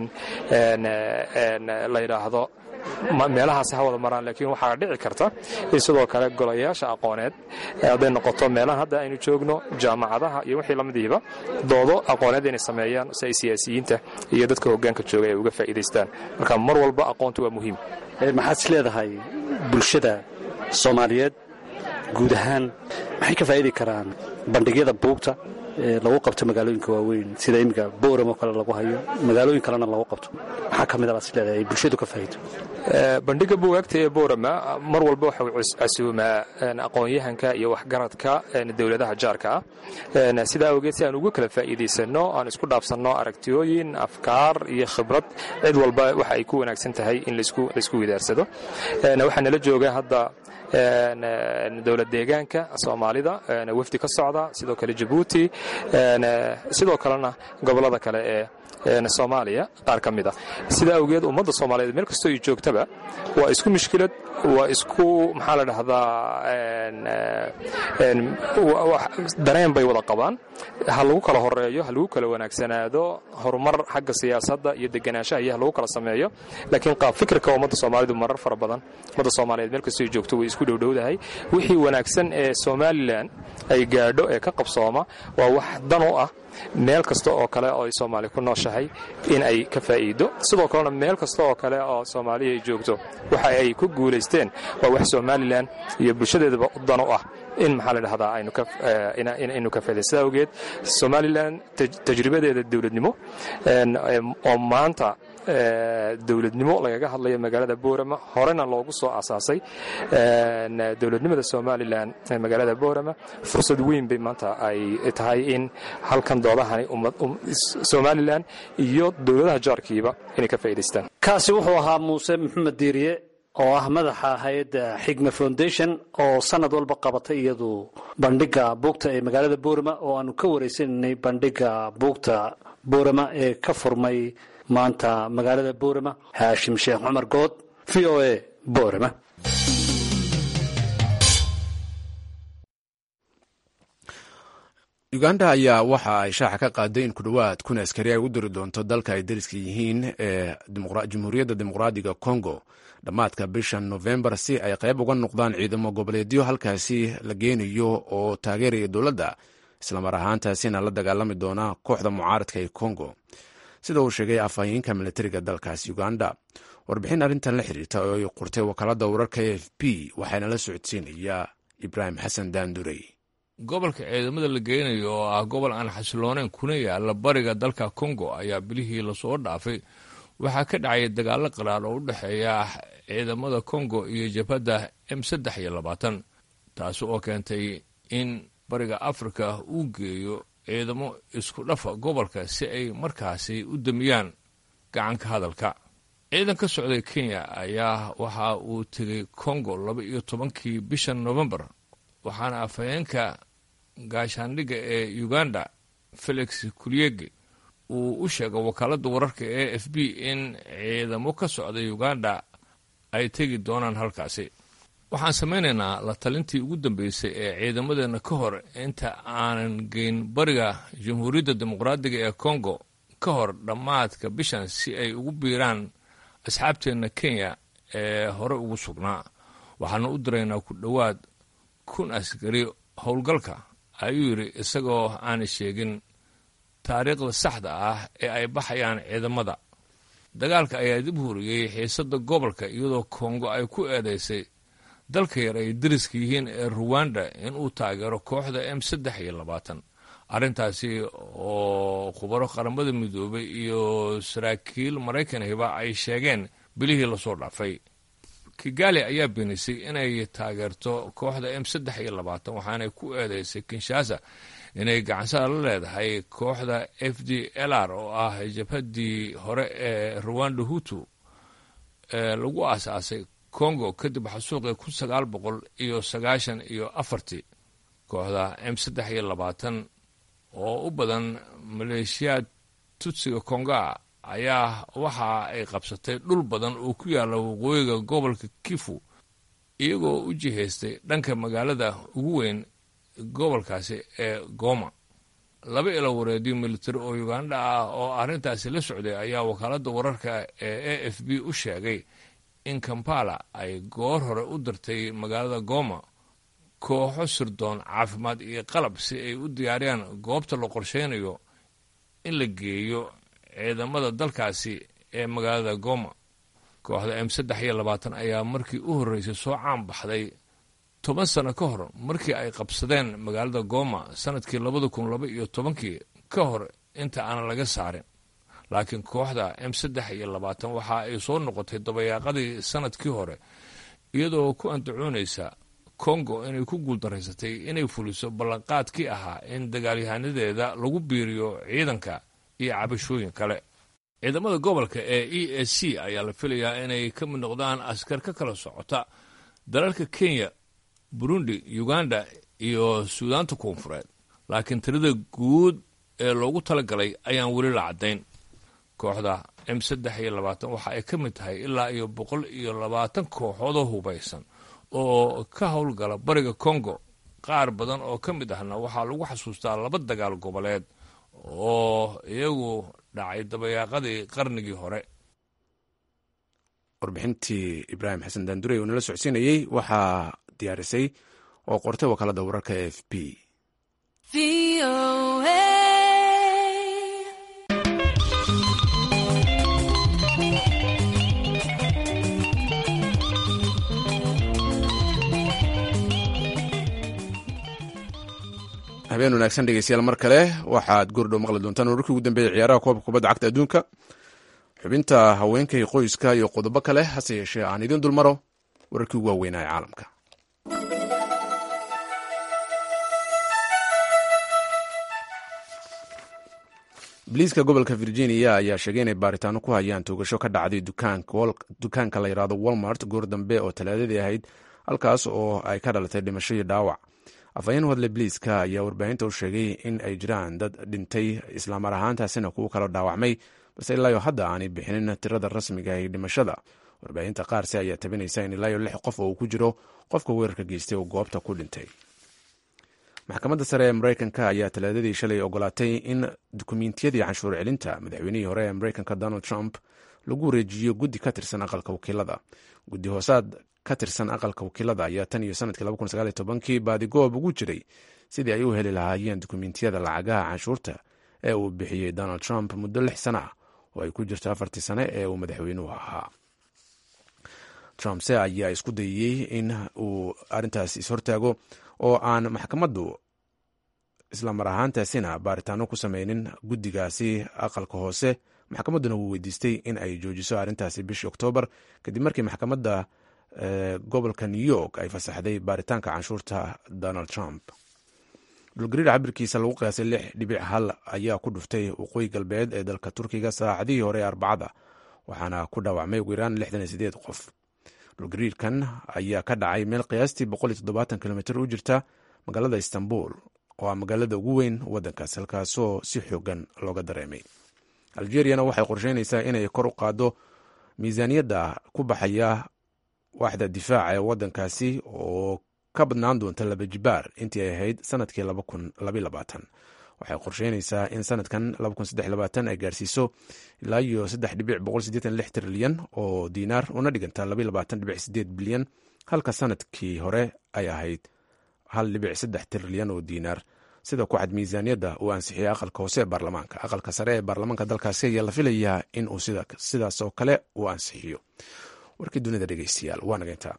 la yidhaahdo meelahaasi ha wada maraan laakiin waxaa dhici karta in sidoo kale golayaasha aqooneed hadday noqoto meelahan hadda aynu joogno jaamacadaha iyo wixii lamidiiba doodo aqooneed inay sameeyaan si ay siyaasiyiinta iyo dadka hoggaanka jooga ay uga faa'iidaystaan marka mar walba aqoontu waa muhiim maxaad is leedahay bulshada soomaaliyeed guud ahaan maxay ka faa'idi karaan bandhigyada buugta lagu qabto magaalooyinka waaweyn sida iminka boram oo kale lagu hayo magaalooyin kalena lagu qabto maxaa ka mid a baad is leedahay ay bulshadu ka faa'iido bandhiga buugaagta ee boorama mar walba waxau casuumaa aqoon-yahanka iyo waxgaradka dowladaha jaarka ah sidaa awgeed si aan ugu kala faa'iidaysanno aan isku dhaafsanno aragtiyooyin afkaar iyo khibrad cid walba waxa ay ku wanaagsan tahay in laisku widaarsado waxaa nala jooga hadda dowlad deegaanka soomaalida wafdi ka socda sidoo kale jabuuti sidoo kalena gobollada kale ee soomaaliya qaar ka mid a sidaa awgeed ummadda soomaaliyeed meel kastoo ay joogtaba waa isku mushkilad waa isku maxaa la dhahdaa dareen bay wada qabaan ha lagu kala horeeyo ha lagu kala wanaagsanaado horumar xagga siyaasadda iyo deganaanshaha iyo ha lagu kala sameeyo laakiin qaab fikirka ummadda soomaalidu marar fara badan ummadda soomaaliyeed meel kastoo ay joogto way isku dhowdhowdahay wixii wanaagsan ee somalilan ay gaadho ee ka qabsooma waa wax dan u ah meel kasta oo kale oo ay soomaali ku nooshahay in ay ka faa'iido sidoo kalena meel kasta oo kale oo soomaaliya ay joogto waxa ay ku guulaysteen waa wax somalilan iyo bulshadeedaba dan u ah in maxaa la dhahdaa aynu ka faa'iday sidaa awgeed somalilan tajribadeeda dowladnimo oo maanta dowladnimo lagaga hadlayo magaalada boorama horena loogu soo asaasay dowladnimada somalilan ee magaalada boorama fursad weyn bay maanta ay tahay in halkan doodahani somalilan iyo dowladaha jaarkiiba inay ka faa'idaystaan kaasi wuxuu ahaa muuse maxamed diiriye oo ah madaxa hay-adda xigma foundation oo sanad walba qabata iyadu bandhiga buugta ee magaalada boorama oo aanu ka wareysananay bandhiga buugta boorama ee ka furmay maanta magaalada boorama haashim sheekh cumar good v o a boorama uganda ayaa waxa ay shaaxa ka qaaday in ku dhowaad kun askari ay u diri doonto dalka ay dariska yihiin ee jamhuuriyadda dimuqraadiga congo dhammaadka bishan novembar si ay qayb uga noqdaan ciidamo goboleedyo halkaasi la geenayo oo taageeraya dowladda islamar ahaantaasina la dagaalami doona kooxda mucaaradka ee congo sida uu sheegay afhayeenka militariga dalkaasi uganda warbixin arrintan la xiriirta oo ay qortay wakaalada wararka a f p waxaana la socodsiinayaa ibraahim xasan daandurey gobolka ciidamada la geynayo oo ah gobol aan xasilooneyn kuna yaala bariga dalka kongo ayaa bilihii lasoo dhaafay waxaa ka dhacaya dagaalo qaraar oo u dhexeeya ciidamada kongo iyo jabhadda m saddex iyo labaatan taasi oo keentay in bariga afrika uu geeyo ciidamo isku dhafa gobolka si ay markaasi u damiyaan gacanka hadalka ciidan ka socday kenya ayaa waxa uu tegey kongo laba iyo tobankii bisha novembar waxaana afhayeenka gaashaandhigga ee uganda felix kulyege uu u sheegay wakaaladda wararka e f b in ciidamo ka socda uganda ay tegi doonaan halkaasi waxaan samaynaynaa la talintii ugu dambeysay ee ciidamadeenna ka hor inta aanan geyn bariga jamhuuriyadda dimuqraadiga ee kongo ka hor dhammaadka bishan si ay ugu biiraan asxaabteenna kenya ee hore ugu sugnaa waxaana u diraynaa ku dhowaad kun askari howlgalka ayuu yidhi isagoo aanay sheegin taariikhda saxda ah ee ay baxayaan ciidamada dagaalka ayaa dib huriyey xiisadda gobolka iyadoo kongo ay ku eedaysay dalka yar ay dariska yihiin ee ruwanda inuu taageero kooxda m saddex iyo labaatan arrintaasi oo khubaro qaramada midoobay iyo saraakiil maraykanhiba ay sheegeen bilihii lasoo dhaafay kigali ayaa beenisay inay taageerto kooxda m saddex iyo labaatan waxaanay ku eedeysay kinshasa inay gacansada la leedahay kooxda f d l r oo ah jabhaddii hore ee ruwanda hutu ee lagu aasaasay congo kadib xasuuqii kun sagaal boqol iyo sagaashan iyo afartii kooxda m saddex iyo labaatan oo u badan maleeshiyaad tutsiga konga ayaa waxa ay qabsatay dhul badan oo ku yaalla waqooyiga gobolka kifu iyagoo u jihaystay dhanka magaalada ugu weyn gobolkaasi ee goma laba ilo wareediyo militari oo uganda ah oo arrintaasi la socday ayaa wakaaladda wararka ee a f b u sheegay in kampala ay goor hore u dirtay magaalada goma kooxo sirdoon caafimaad iyo qalab si ay u diyaariyaan goobta la qorsheynayo in la geeyo ciidamada dalkaasi ee magaalada goma kooxda m saddex iyo labaatan ayaa markii u horreysay soo caan baxday toban sano ka hor markii ay qabsadeen magaalada goma sanadkii labada kun laba iyo tobankii ka hor inta aanan laga saarin laakiin kooxda m saddex iyo labaatan waxa ay soo noqotay dabayaaqadii sanadkii hore iyadoo ku andacoonaysa kongo inay ku guuldaraysatay inay fuliso ballanqaadkii ahaa in dagaalyahanadeeda lagu biiriyo ciidanka iyo cabashooyin kale ciidamada gobolka ee e s c ayaa la filayaa inay ka mid noqdaan askar ka kala socota dalalka kenya burundi uganda iyo suudaanta koonfureed laakiin tirada guud ee loogu talagalay ayaan weli la caddayn kooxda m saddex iyo labaatan waxa ay ka mid tahay ilaa iyo boqol iyo labaatan kooxoodoo hubaysan oo ka howlgala bariga congo qaar badan oo ka mid ahna waxaa lagu xasuustaa laba dagaal goboleed oo iyagu dhacay dabayaaqadii qarnigii hore warbixintii ibraahim xasan daandurey oo nala socodsiinayey waxaa diyaarisay oo qortay wakaalada wararka e f b habeen wanaagsan dhegeystayaal mar kale waxaad goordhow maqli doontaan wararkii ugu dambeeyay ciyaaraha koobka kubadda cagta adduunka xubinta haweenkay qoyska iyo qodobo kale hase yeeshee aan idiin dulmaro wararkii ugu waaweynaa ee caalamka biliiska gobolka virginia ayaa sheegay inay baaritaano ku hayaan toogasho ka dhacday dukaanka la yidhaahdo walmart goor dambe oo talaadadii ahayd halkaas oo ay ka dhalatay dhimasho iyo dhaawac afhayeen wadle biliiska ayaa warbaahinta u sheegay in ay jiraan dad dhintay islaamar ahaantaasina kuwo kala dhaawacmay balse ilaayo hadda aanay bixinin tirada rasmiga ee dhimashada warbaahinta qaarse ayaa tabinaysa in ilaayo lix qof oo uu ku jiro qofka weerarka geystay oo goobta ku dhintay maxkamadda sare ee mareykanka ayaa talaadadii shalay ogolaatay in dukumiintiyadii canshuur celinta madaxweynihii hore ee mareykanka donald trump lagu wareejiyo guddi ka tirsan aqalka wakiilada guddi hoosaad ka tirsan aqalka wakiilada ayaa tan iyo sanadkii kii baadigoob ugu jiray sidii ay u heli lahaayeen dukumiintiyada lacagaha canshuurta ee uu bixiyey donald trump muddo lix sana ah oo ay ku jirto afartii sane ee uu madaxweynuhu ahaa trumpse ayaa isku dayey in uu arintaas ishortaago oo aan maxkamaddu islamar ahaantaasina baaritaano ku sameynin guddigaasi aqalka hoose maxkamadduna wuu weydiistay in ay joojiso arrintaasi bishii oktoobar kadib markii maxkamadda gobolka new york ay fasaxday baaritaanka canshuurta donald trump dhulgariir cabirkiisa lagu qiyaasay lix dhibic hal ayaa ku dhuftay waqooyi galbeed ee dalka turkiga saacadihii hore ee arbacada waxaana ku dhaawacmay ugu yaraan lixdan iyo sideed qof dhulgariirkan ayaa ka dhacay meel qiyaastii boqol iyo toddobaatan kilomitr u jirta magaalada istanbul oo ah magaalada ugu weyn waddankaas halkaasoo si xoogan looga dareemay algeriyana waxay qorsheynaysaa inay kor u qaaddo miisaaniyadda ku baxaya waaxda difaaca ee waddankaasi oo ka badnaan doonta laba jibaar intii ay ahayd sanadkii waxay qorsheynaysaa in sanadkan ay gaarsiiso ilaa iyo trilyan oo diinaar una dhiganta bilyan halka sanadkii hore ay ahayd trilyan oo diinaar sida ku xad miisaaniyadda uu ansixiyay aqalka hoose ee baarlamaanka aqalka sare ee baarlamaanka dalkaasi ayaa la filayaa in uu sidaas oo kale uu ansixiyo warkii dunida dhegeystayaal waa nageyntaa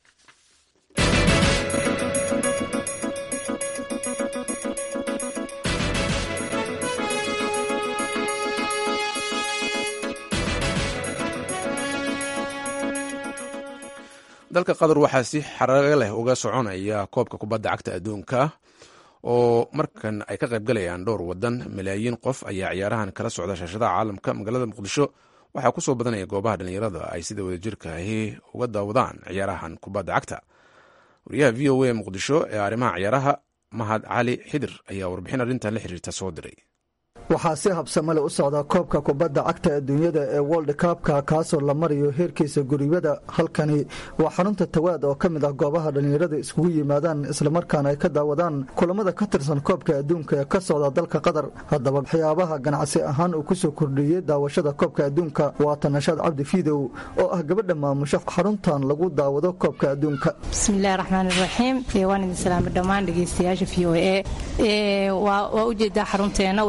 dalka qatar waxaa si xaraga leh uga soconaya koobka kubadda cagta adduunka oo markan ay ka qaybgalayaan dhowr wadan malaayiin qof ayaa ciyaarahan kala socda shaashadaha caalamka magaalada muqdisho waxaa kusoo badanaya goobaha dhallinyarada ay sida wadajirka ahi uga daawadaan ciyaarahan kubadda cagta wariyaha v o a muqdisho ee arrimaha ciyaaraha mahad cali xidir ayaa warbixin arrintan la xiriirta soo diray waxaa si habsamale u socda koobka kubadda cagta adduunyada ee world kabka kaasoo la marayo heerkiisa guribada halkani waa xarunta tawaad oo ka mid ah goobaha dhallinyarada iskugu yimaadaan islamarkaana ay ka daawadaan kulamada ka tirsan koobka adduunka ee ka socda dalka qatar haddaba waxyaabaha ganacsi ahaan uu kusoo kordhiyey daawashada koobka adduunka waa tanashaad cabdi fiidow oo ah gabadha maamusho xaruntan lagu daawado koobka adduunka bismillahi raxmaan iraxiim waan idin salaamay dhammaan dhegeystayaasha v o a waa ujeedaa xarunteena waxay leedahay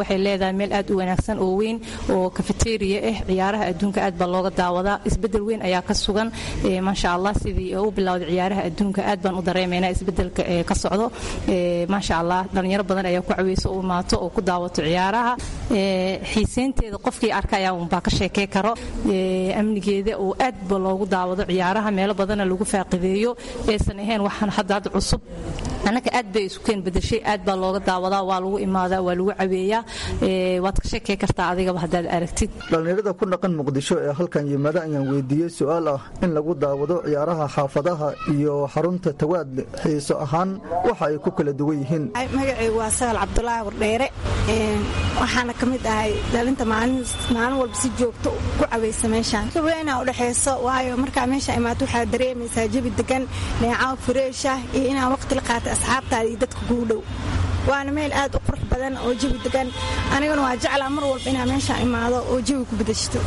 jeedaa meel aad u wanaagsan oo weyn oo kafeteria ah ciyaaraha adduunka aad baa looga daawadaa isbedel weyn ayaa ka sugan maasha allah sidii u bilowday ciyaaraha adduunka aad baan u dareemaynaa isbedelka ka socdo maasha allah dhalinyaro badan ayaa ku caweyso u imaato oo ku daawato ciyaaraha xiiseynteeda qofkii arkaya unbaa ka sheekey karo amnigeeda oo aad ba loogu daawado ciyaaraha meelo badana lagu faaqideeyo aysan ahayn waxaan hadda hadda cusub annaka aad bay isu keen bedeshay aad baa looga daawadaa waa lagu imaadaa waa lagu caweeyaa waad ka sheekey kartaa adigaba haddaad aragtid dhallinyarada ku dhaqan muqdisho ee halkan yimaada ayaan weydiiyey su-aal ah in lagu daawado ciyaaraha xaafadaha iyo xarunta tawaad xiiso ahaan waxa ay ku kala duwan yihiin magacaygu waa sagal cabdulaahi wardheere waxaana ka mid ahay dhalinta maalin walba si joogto ku caweysa meeshaan weynaa udhexayso waayo markaa meesha imaato waxaa dareemaysaa jabi degan neecaw fureesha iyo inaa waqti la qaatay asxaabtaada iyo dadka kuu dhow waana meel aad u qurux badan oo jawi degan aniguna waa jeclaa mar walba inaa meesha imaado oo jawi ku bedeshto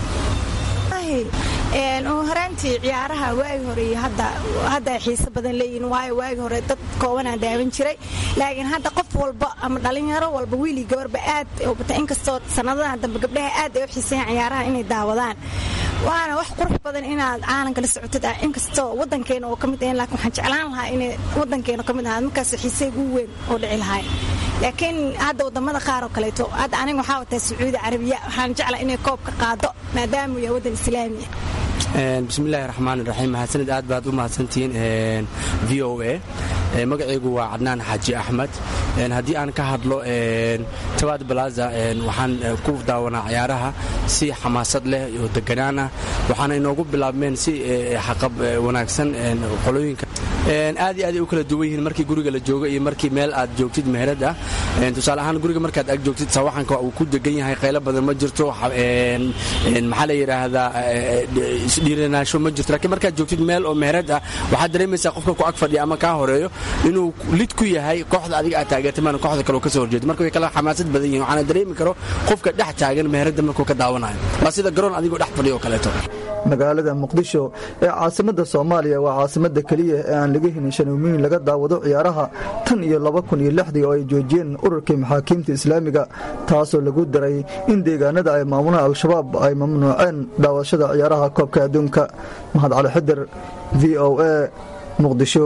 horaantii ciyaaraha waagi hore iyo hadda ay xiise badan leeyihin waayo waagi hore dad koobanaa daawan jiray laakiin hadda qof walba ama dhalinyaro walba wiilii gabarba aad bata inkastoo sanadadan dambe gabdhaha aad ay u xiiseeyaan ciyaaraha inay daawadaan waana wax qurux badan inaad caalamka la socotid ah inkastoo wadankeena oo ka mid ahayn laakiin waxaan jeclaan lahaa inay wadankeena ka mid ahaa markaas xiiseyga ugu weyn oo dhici lahay laakiin hadda wadamada qaar oo kaleeto hadda aniga waxaa wataa sacuudi carabiya waxaan jeclaa inay koob ka qaado maadaama uu yahay wadan islaami bismillahi raxmaan raxiim mahadsanid aad baad u mahadsantihiin v o a magacaygu waa cadnaan xaaji axmed haddii aan ka hadlo tawaad balaza waxaan ku daawanaa ciyaaraha si xamaasad leh oo deganaan ah waxaana inoogu bilaabmeen si xaqab wanaagsan qolooyinka aad iyo aad ay u kala duwan yihiin markii guriga la joogo iyo markii meel aad joogtid meherad ah tusaale ahaan guriga markaad ag joogtid sawaxanka uu ku degan yahay qaylo badan ma jirto maxaa la yidhaahdaa isdhiiranaansho ma jirto laakiin markaad joogtid meel oo meherad ah waxaad dareemaysaa qofka ku ag fadhiya ama kaa horeeyo inuu lid ku yahay kooxda adiga aad taageertay maana kooxda kale oo kasoo horjeeda marka way kala xamaasad badan yihin waxaana dareemi karo qofka dhex taagan meheradda markuu ka daawanayo waa sida garoon adigoo dhex fadhiya oo kaleeto magaalada muqdisho ee caasimada soomaaliya waa caasimada keliya ee aan laga helin shanuumiyin laga daawado ciyaaraha tan iyo laba kun iyo lixdii oo ay joojiyeen ururkii maxaakiimta islaamiga taasoo lagu daray in deegaanada ay maamulaan al-shabaab ay mamnuuceen daawashada ciyaaraha koobka adduunka mahad cali xidir v o a muqdisho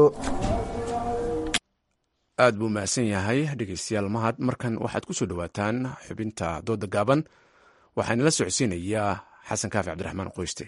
aad buu mahadsan yahay dhegeystayaal mahad markan waxaad ku soo dhowaataan xubinta dooda gaaban waxaana la socodsiinayaa xasan kaafi cabdiraxmaan qoyste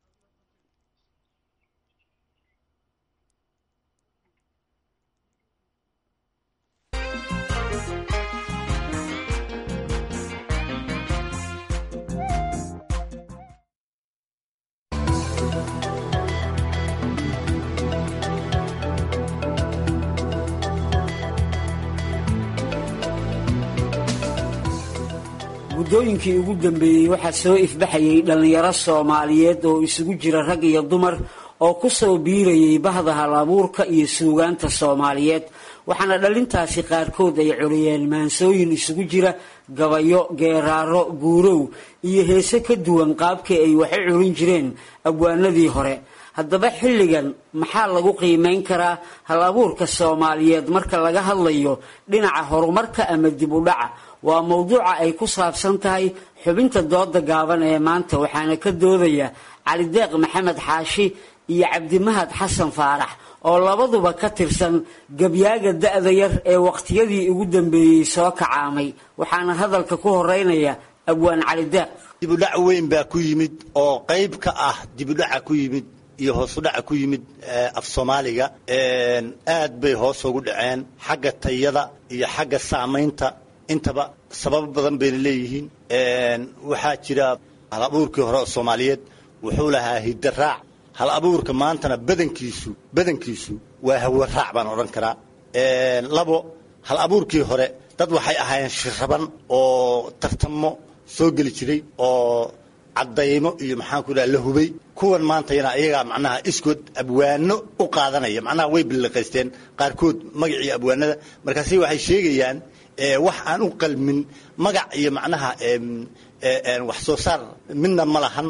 muddooyinkii ugu dambeeyey waxaa soo ifbaxayay dhallinyaro soomaaliyeed oo isugu jira rag iyo dumar oo ku soo biirayay bahda hal abuurka iyo suugaanta soomaaliyeed waxaana dhallintaasi qaarkood ay coliyeen maansooyin isugu jira gabayo geeraaro guurow iyo heese ka duwan qaabkii ay wax u culin jireen abwaanadii hore haddaba xilligan maxaa lagu qiimayn karaa hal abuurka soomaaliyeed marka laga hadlayo dhinaca horumarka ama dib u dhaca waa mowduuca ay ku saabsan tahay xubinta dooda gaaban ee maanta waxaana ka doodaya calideeq maxamed xaashi iyo cabdimahad xasan faarax oo labaduba ka tirsan gabyaaga da'da yar ee waqtiyadii ugu dambeeyey soo kacaamay waxaana hadalka ku horeynaya abwaan calideeq dibudhac weyn baa ku yimid oo qayb ka ah dibudhaca ku yimid iyo hoosudhaca ku yimid af soomaaliga aad bay hoos ugu dhaceen xagga tayada iyo xagga saamaynta intaba sababo badan bayna leeyihiin waxaa jira hal abuurkii hore oo soomaaliyeed wuxuu lahaa hidaraac hal abuurka maantana badankiisu badankiisu waa hawaraac baan odhan karaa labo hal abuurkii hore dad waxay ahaayeen shiraban oo tartamo soo geli jiray oo caddaymo iyo maxaanku dhaha la hubay kuwan maantayana iyagaa macnaha iskood abwaano u qaadanaya macnaha way billiqaysteen qaarkood magacii abwaanada markaasi waxay sheegayaan wax aan u qalmin magac iyo macnaha wax soo saar midna ma lahan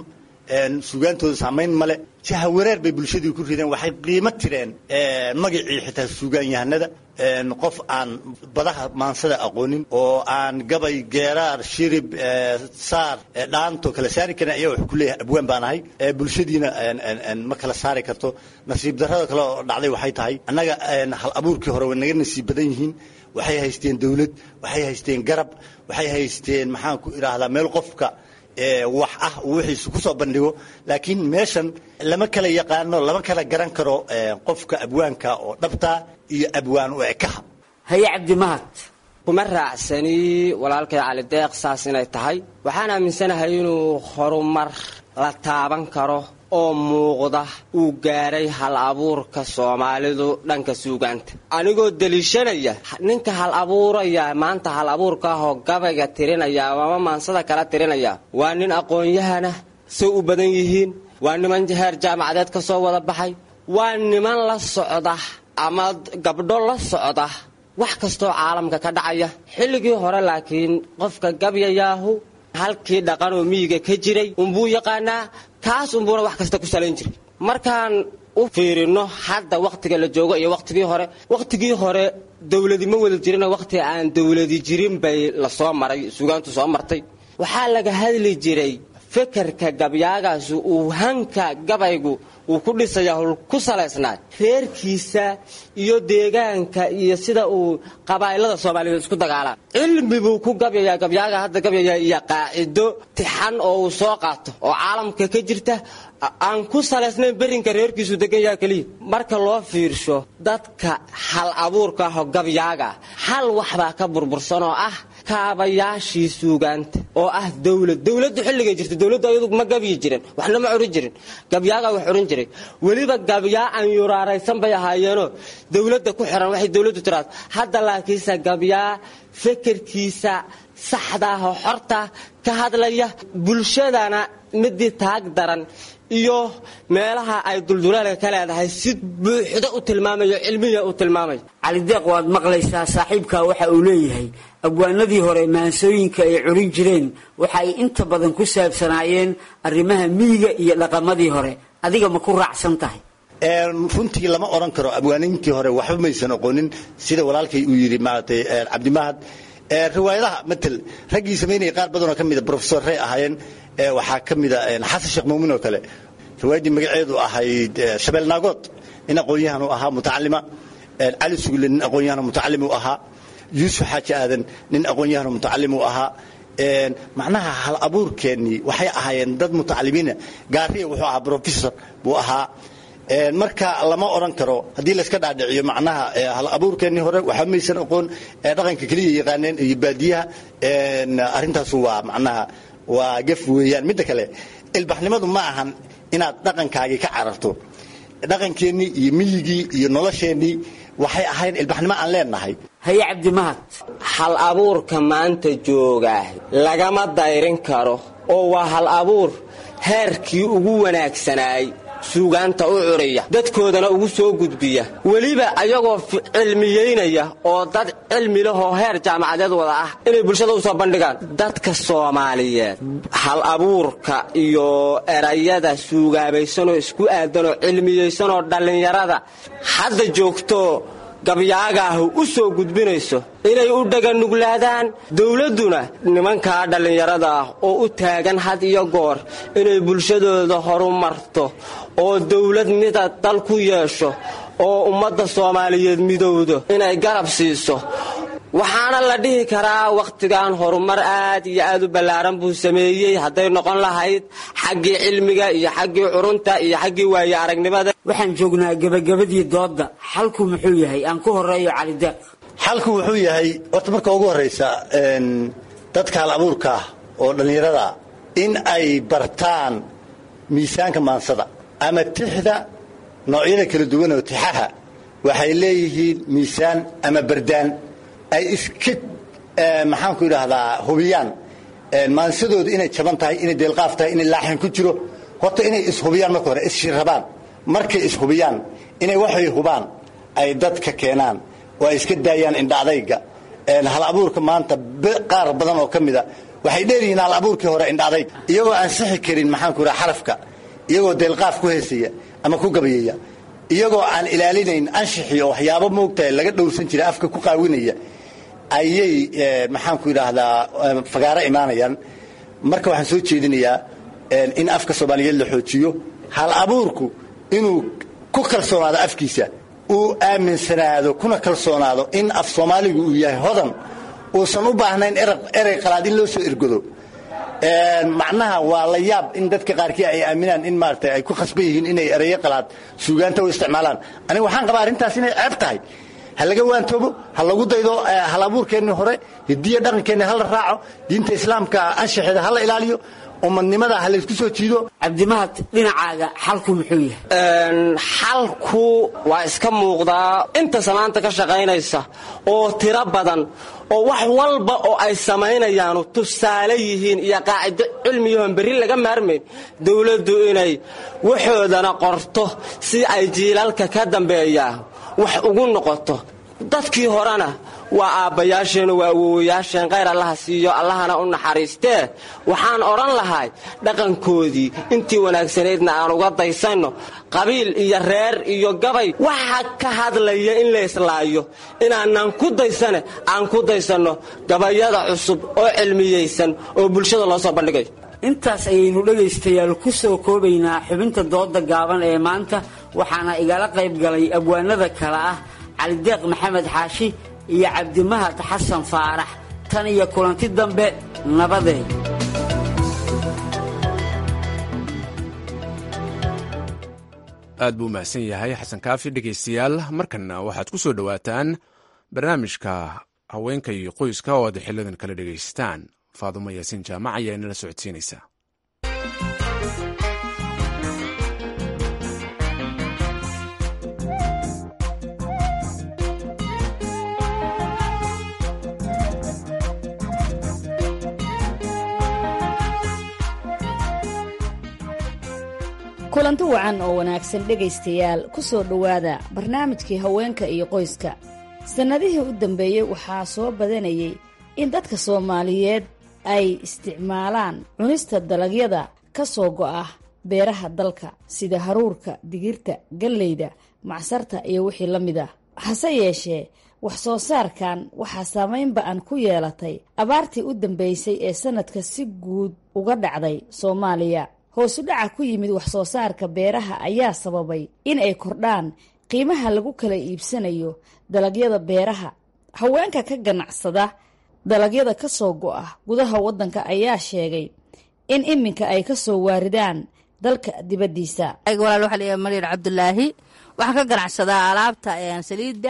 suugaantooda saamayn male jahawareer bay bulshadii ku rideen waxay qiimo tireen magacii xitaa suugaanyahanada qof aan badaha maansada aqoonin oo aan gabay geeraar shirib saar dhaanto kala saari karin ayaa wax ku leeyahay abwaan baan ahay bulshadiina ma kala saari karto nasiib darrada kale oo dhacday waxay tahay annaga hal abuurkii hore way naga nasiib badan yihiin waxay haysteen dawlad waxay haysteen garab waxay haysteen maxaan ku idhaahdaa meel qofka wax ah uu wixiisa ku soo bandhigo laakiin meeshan lama kala yaqaano lama kala garan karo qofka abwaanka oo dhabtaa iyo abwaan u ekaha haye cabdimahad kuma raacsani walaalkay cali deeq saas inay tahay waxaan aaminsanahay inuu horumar la taaban karo oo muuqda uu gaaray hal abuurka soomaalidu dhanka suugaanta anigoo deliishanaya ninka hal abuuraya maanta hal abuurka ahoo gabayga tirinaya ama maansada kala tirinaya waa nin aqoon-yahana say u badan yihiin waa niman heer jaamacadeed ka soo wada baxay waa niman la socda ama gabdho la socda wax kastoo caalamka ka dhacaya xilligii hore laakiin qofka gabyayaahu halkii dhaqan oo miyiga ka jiray unbuu yaqaanaa kaas unbuuna wax kasta ku salayn jiray markaan u fiirino hadda wakhtiga la joogo iyo wakhtigii hore wakhtigii hore dawladi ma wada jirino wakhti aan dawladi jirin bay la soo maray sugaantu soo martay waxaa laga hadli jiray fekerka gabyaagaasi uu hanka gabaygu uu ku dhisayaa hul ku salaysnaa reerkiisa iyo deegaanka iyo sida uu qabaa'ilada soomaaliyeed isku dagaalaan cilmi buu ku gabyayaa gabyaaga hadda gabyaya iyo qaacido tixan oo uu soo qaato oo caalamka ka jirta aan ku salaysnayn berrinka reerkiisu degan yaha keliya marka loo fiirsho dadka hal abuurka aho gabyaaga hal waxbaa ka burbursan oo ah kaabayaashii suugaanta oo ah dawlad dawladdu xilligay jirta dawladdu ayadu ma gabyi jirin waxna ma curin jirin gabyaagaa wax curin jiray weliba gabyaa aan yuraaraysan bay ahaayeenoo dawladda ku xiran waxay dawladdu tiraado hadda laakiinse gabyaa fekerkiisa saxdaahoo xorta ka hadlaya bulshadana midii taag daran iyo meelaha ay dulduleelka ka leedahay si buuxda u tilmaamayo cilmiya u tilmaamayo calideeq waad maqlaysaa saaxiibkaa waxa uu leeyahay abwaanadii hore maansooyinka ay curin jireen waxa ay inta badan ku saabsanaayeen arrimaha miyiga iyo dhaqamadii hore adiga ma ku raacsan tahay runtii lama odhan karo abwaaniintii hore waxba maysan aqoonin sida walaalkay uu yidhi maaragtay cabdimahad riwaayadaha matel raggii samaynaya qaar badanoo ka mida brofesorrey ahaayeen waxaa ka mida xasan sheekh muumin oo kale riwaayaddii magaceedu ahayd shabeel naagood nin aqoon-yahan u ahaa mutacalima cali sugle nin aqoon-yahan mutacalim u ahaa yuusuf xaaji aadan nin aqoon-yahan mutacalim u ahaa macnaha hal abuurkeennii waxay ahaayeen dad mutacalimiina gaariya wuxuu ahaa brofessor buu ahaa marka lama odhan karo haddii layska dhaadhiciyo macnaha hal abuurkeennii hore waxba maysan aqoon dhaqanka keliya yaqaaneen iyo baadiyaha arrintaasu waa macnaha waa gaf weeyaan midda kale ilbaxnimadu ma ahan inaad dhaqankaagii ka cararto dhaqankeennii iyo miyigii iyo nolosheennii waxay ahayn ilbaxnimo aan leenahay haye cabdimahad hal abuurka maanta joogaa lagama dayrin karo oo waa hal abuur heerkii ugu wanaagsanaay suugaanta u curiya dadkoodana ugu soo gudbiya weliba ayagoo cilmiyeynaya oo dad cilmi lahoo heer jaamacadeed wada ah inay bulshada u soo bandhigaan dadka soomaaliyeed hal abuurka iyo erayada suugaabaysanoo isku aadanoo cilmiyeysanoo dhallinyarada hadda joogto gabyaagaahu u soo gudbinayso inay u dhaganuglaadaan dowladduna nimankaa dhallinyarada ah oo u taagan had iyo goor inay bulshadooda horumarto oo dowlad mida dal ku yeesho oo ummadda soomaaliyeed midowdo inay garab siiso waxaana la dhihi karaa wakhtigan horumar aad iyo aad u ballaaran buu sameeyey hadday noqon lahayd xaggii cilmiga iyo xaggii curunta iyo xaggii waaye aragnimada waxaan joognaa gebagabadii doodda xalku muxuu yahay aan ku horeeyo calideeq xalku wuxuu yahay horta marka ugu horraysa dadka hal abuurka ah oo dhallinyarada in ay bartaan miisaanka maansada ama tixda noocyada kala duwan oo tixaha waxay leeyihiin miisaan ama bardaan ay iska maxaanku idhaahdaa hubiyaan maansadooda inay jaban tahay inay deelqaaf tahay inay laaxin ku jiro horta inay ishubiyaan marka hore isshirabaan markay ishubiyaan inay waxay hubaan ay dadka keenaan oo ay iska daayaan indha adayga hal abuurka maanta qaar badan oo ka mida waxay dheeryihiin al abuurkii hore indhaaday iyagoo aan sixi karin maxaanku raha xarafka iyagoo deelqaaf ku heesaya ama ku gabayaya iyagoo aan ilaalinayn anshixi oo waxyaabo moogtahay laga dhowrsan jiray afka ku qaawinaya ayay maxaanku yidhaahdaa fagaaro imaanayaan marka waxaan soo jeedinayaa in afka soomaaliyeed la xoojiyo hal abuurku inuu ku kalsoonaado afkiisa uu aaminsanaado kuna kalsoonaado in af soomaaligu uu yahay hodan uusan u baahnayn erey qalaad in loo soo ergodo macnaha waa la yaab in dadka qaarkii ay aaminaan in maarata ay ku khasban yihiin inay ereyo qalaad suugaanta u isticmaalaan aniga waxaan qabaa arrintaas inay ceeb tahay ha laga waantoobo ha lagu daydo hal abuurkeenni hore hidiya dhaqankeenni ha la raaco diinta islaamka anshaxeeda ha la ilaaliyo umadnimada ha laysku soo jiido cabdimahad dhinacaaga xalku muxuu yahay xalku waa iska muuqdaa inta samaanta ka shaqaynaysa oo tiro badan oo wax walba oo ay samaynayaanu tusaale yihiin iyo qaacido cilmiyahoon berri laga maarmayn dowladdu inay waxoodana qorto si ay jiilalka ka dambeeyaa wax ugu noqoto dadkii horena waa aabbayaasheen waa awowayaasheen khayr allaha siiyo allahana u naxariistee waxaan odhan lahay dhaqankoodii intii wanaagsanaydna aan uga daysanno qabiil iyo reer iyo gabay waxa ka hadlaya in la islaayo inaanan ku daysane aan ku daysanno gabayada cusub oo cilmiyaysan oo bulshada loo soo bandhigayo intaas ayaynu dhegaystayaal ku soo koobaynaa xubinta dooda gaaban ee maanta waxaana igala qayb galay abwaanada kale ah calideeq maxamed xaashi iyo cabdimahad xasan faarax tan iyo kulanti dambe nabadeed aad buu mahadsan yahay xasan kaafi dhegaystayaal markanna waxaad ku soo dhowaataan barnaamijka haweenka iyo qoyska oo aad xilidan kala dhegaysataan faadumo yaasiin jaamac ayaa inala socodsiinaysa kulanti wacan oo wanaagsan dhegaystayaal ku soo dhowaada barnaamijkii haweenka iyo qoyska sannadihii u dambeeyey waxaa soo badanayay in dadka soomaaliyeed ay isticmaalaan cunista dalagyada ka soo go'a beeraha dalka sida haruurka digirta galleyda macsarta iyo wixii la mid ah hase yeeshee wax soo saarkan waxaa saamayn ba-an ku yeelatay abaartii u dambeysay ee sannadka si guud uga dhacday soomaaliya hoosu dhaca ku yimid wax soo saarka beeraha ayaa sababay in ay kordhaan qiimaha lagu kala iibsanayo dalagyada beeraha haweenka ka ganacsada dalagyada ka soo go'a gudaha waddanka ayaa sheegay in iminka ay ka soo waaridaan dalka dibaddiisa walaal waxaa layahay maryar cabdulaahi waxaan ka ganacsadaa alaabta saliidda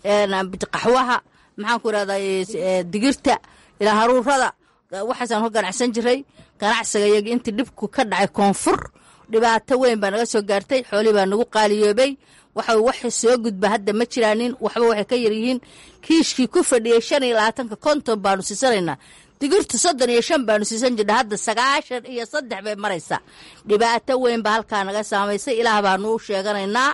qaxwaha maxaan ku irahdaa digirta ilaa haruurada waxaasaan ka ganacsan jiray ganacsiga iyagii intii dhibku ka dhacay koonfur dhibaato weyn baa naga soo gaartay xoolihii baa nagu qaaliyoobay waxa waxa soo gudba hadda ma jiraanin waxba waxay ka yaryihiin kiishkii ku fadhiyey shan iyo labaatanka konton baanu siisanaynaa digirta soddon iyo shan baanu siisan jirna hadda sagaashan iyo saddex bay maraysaa dhibaato weyn baa halkaa naga saamaysay ilaah baanu u sheeganaynaa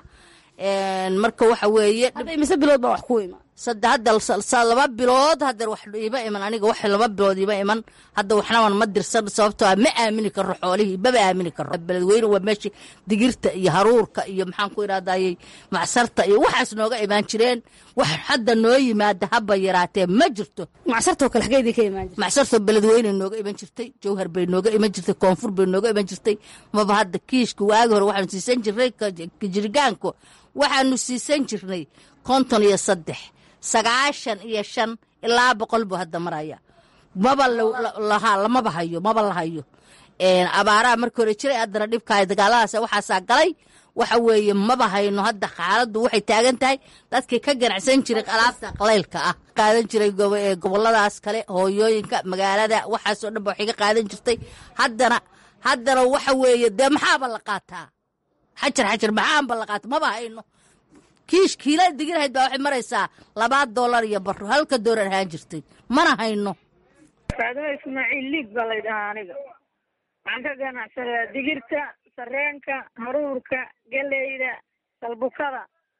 marka waxa weeye mise bilood baa wax ku imaan sadde hadda laba bilood hadda wax iima iman aniga wax laba bilood iima iman hadda waxnaban ma dirsan sababtoo ah ma aamini karo xoolihii maba aamini karo beledweyne waa meeshii digirta iyo haruurka iyo maxaan ku idhahdayey macsarta iyo waxaas nooga imaan jireen wax hadda noo yimaada haba yaraatee ma jirto macsartoo kale xageydii ka imaan jirtay macsartoo beledweyne nooga iman jirtay jawhar bay nooga iman jirtay koonfur bay nooga iman jirtay maba hadda kiishka waagi hore waxaanu siisan jirnay jirgaanku waxaanu siisan jirnay konton iyo saddex sagaashan iyo shan ilaa boqol buu hadda maraya maba lahaa lamaba hayo maba la hayo abaaraha markii hore jiray haddana dhibkaay dagaaladaas waxaasaa galay waxa weeye maba hayno hadda xaaladdu waxay taagan tahay dadkii ka ganacsan jiray alaabta qalaylka ah qaadan jiray goboladaas kale hooyooyinka magaalada waxaasoo dhan ba waxay ka qaadan jirtay haddana haddana waxa weeye dee maxaaba la qaataa xajar xajar maxaanba la qaata maba hayno kiish kiila digirhayd baa waxay maraysaa labaa doolar iyo baro halka doolar ahaan jirtay mana hayno faadimo ismaaciil liig baa lay dhahaa aniga waxaan ka ganacsadaa digirta sareenka haruurka galeyda salbukada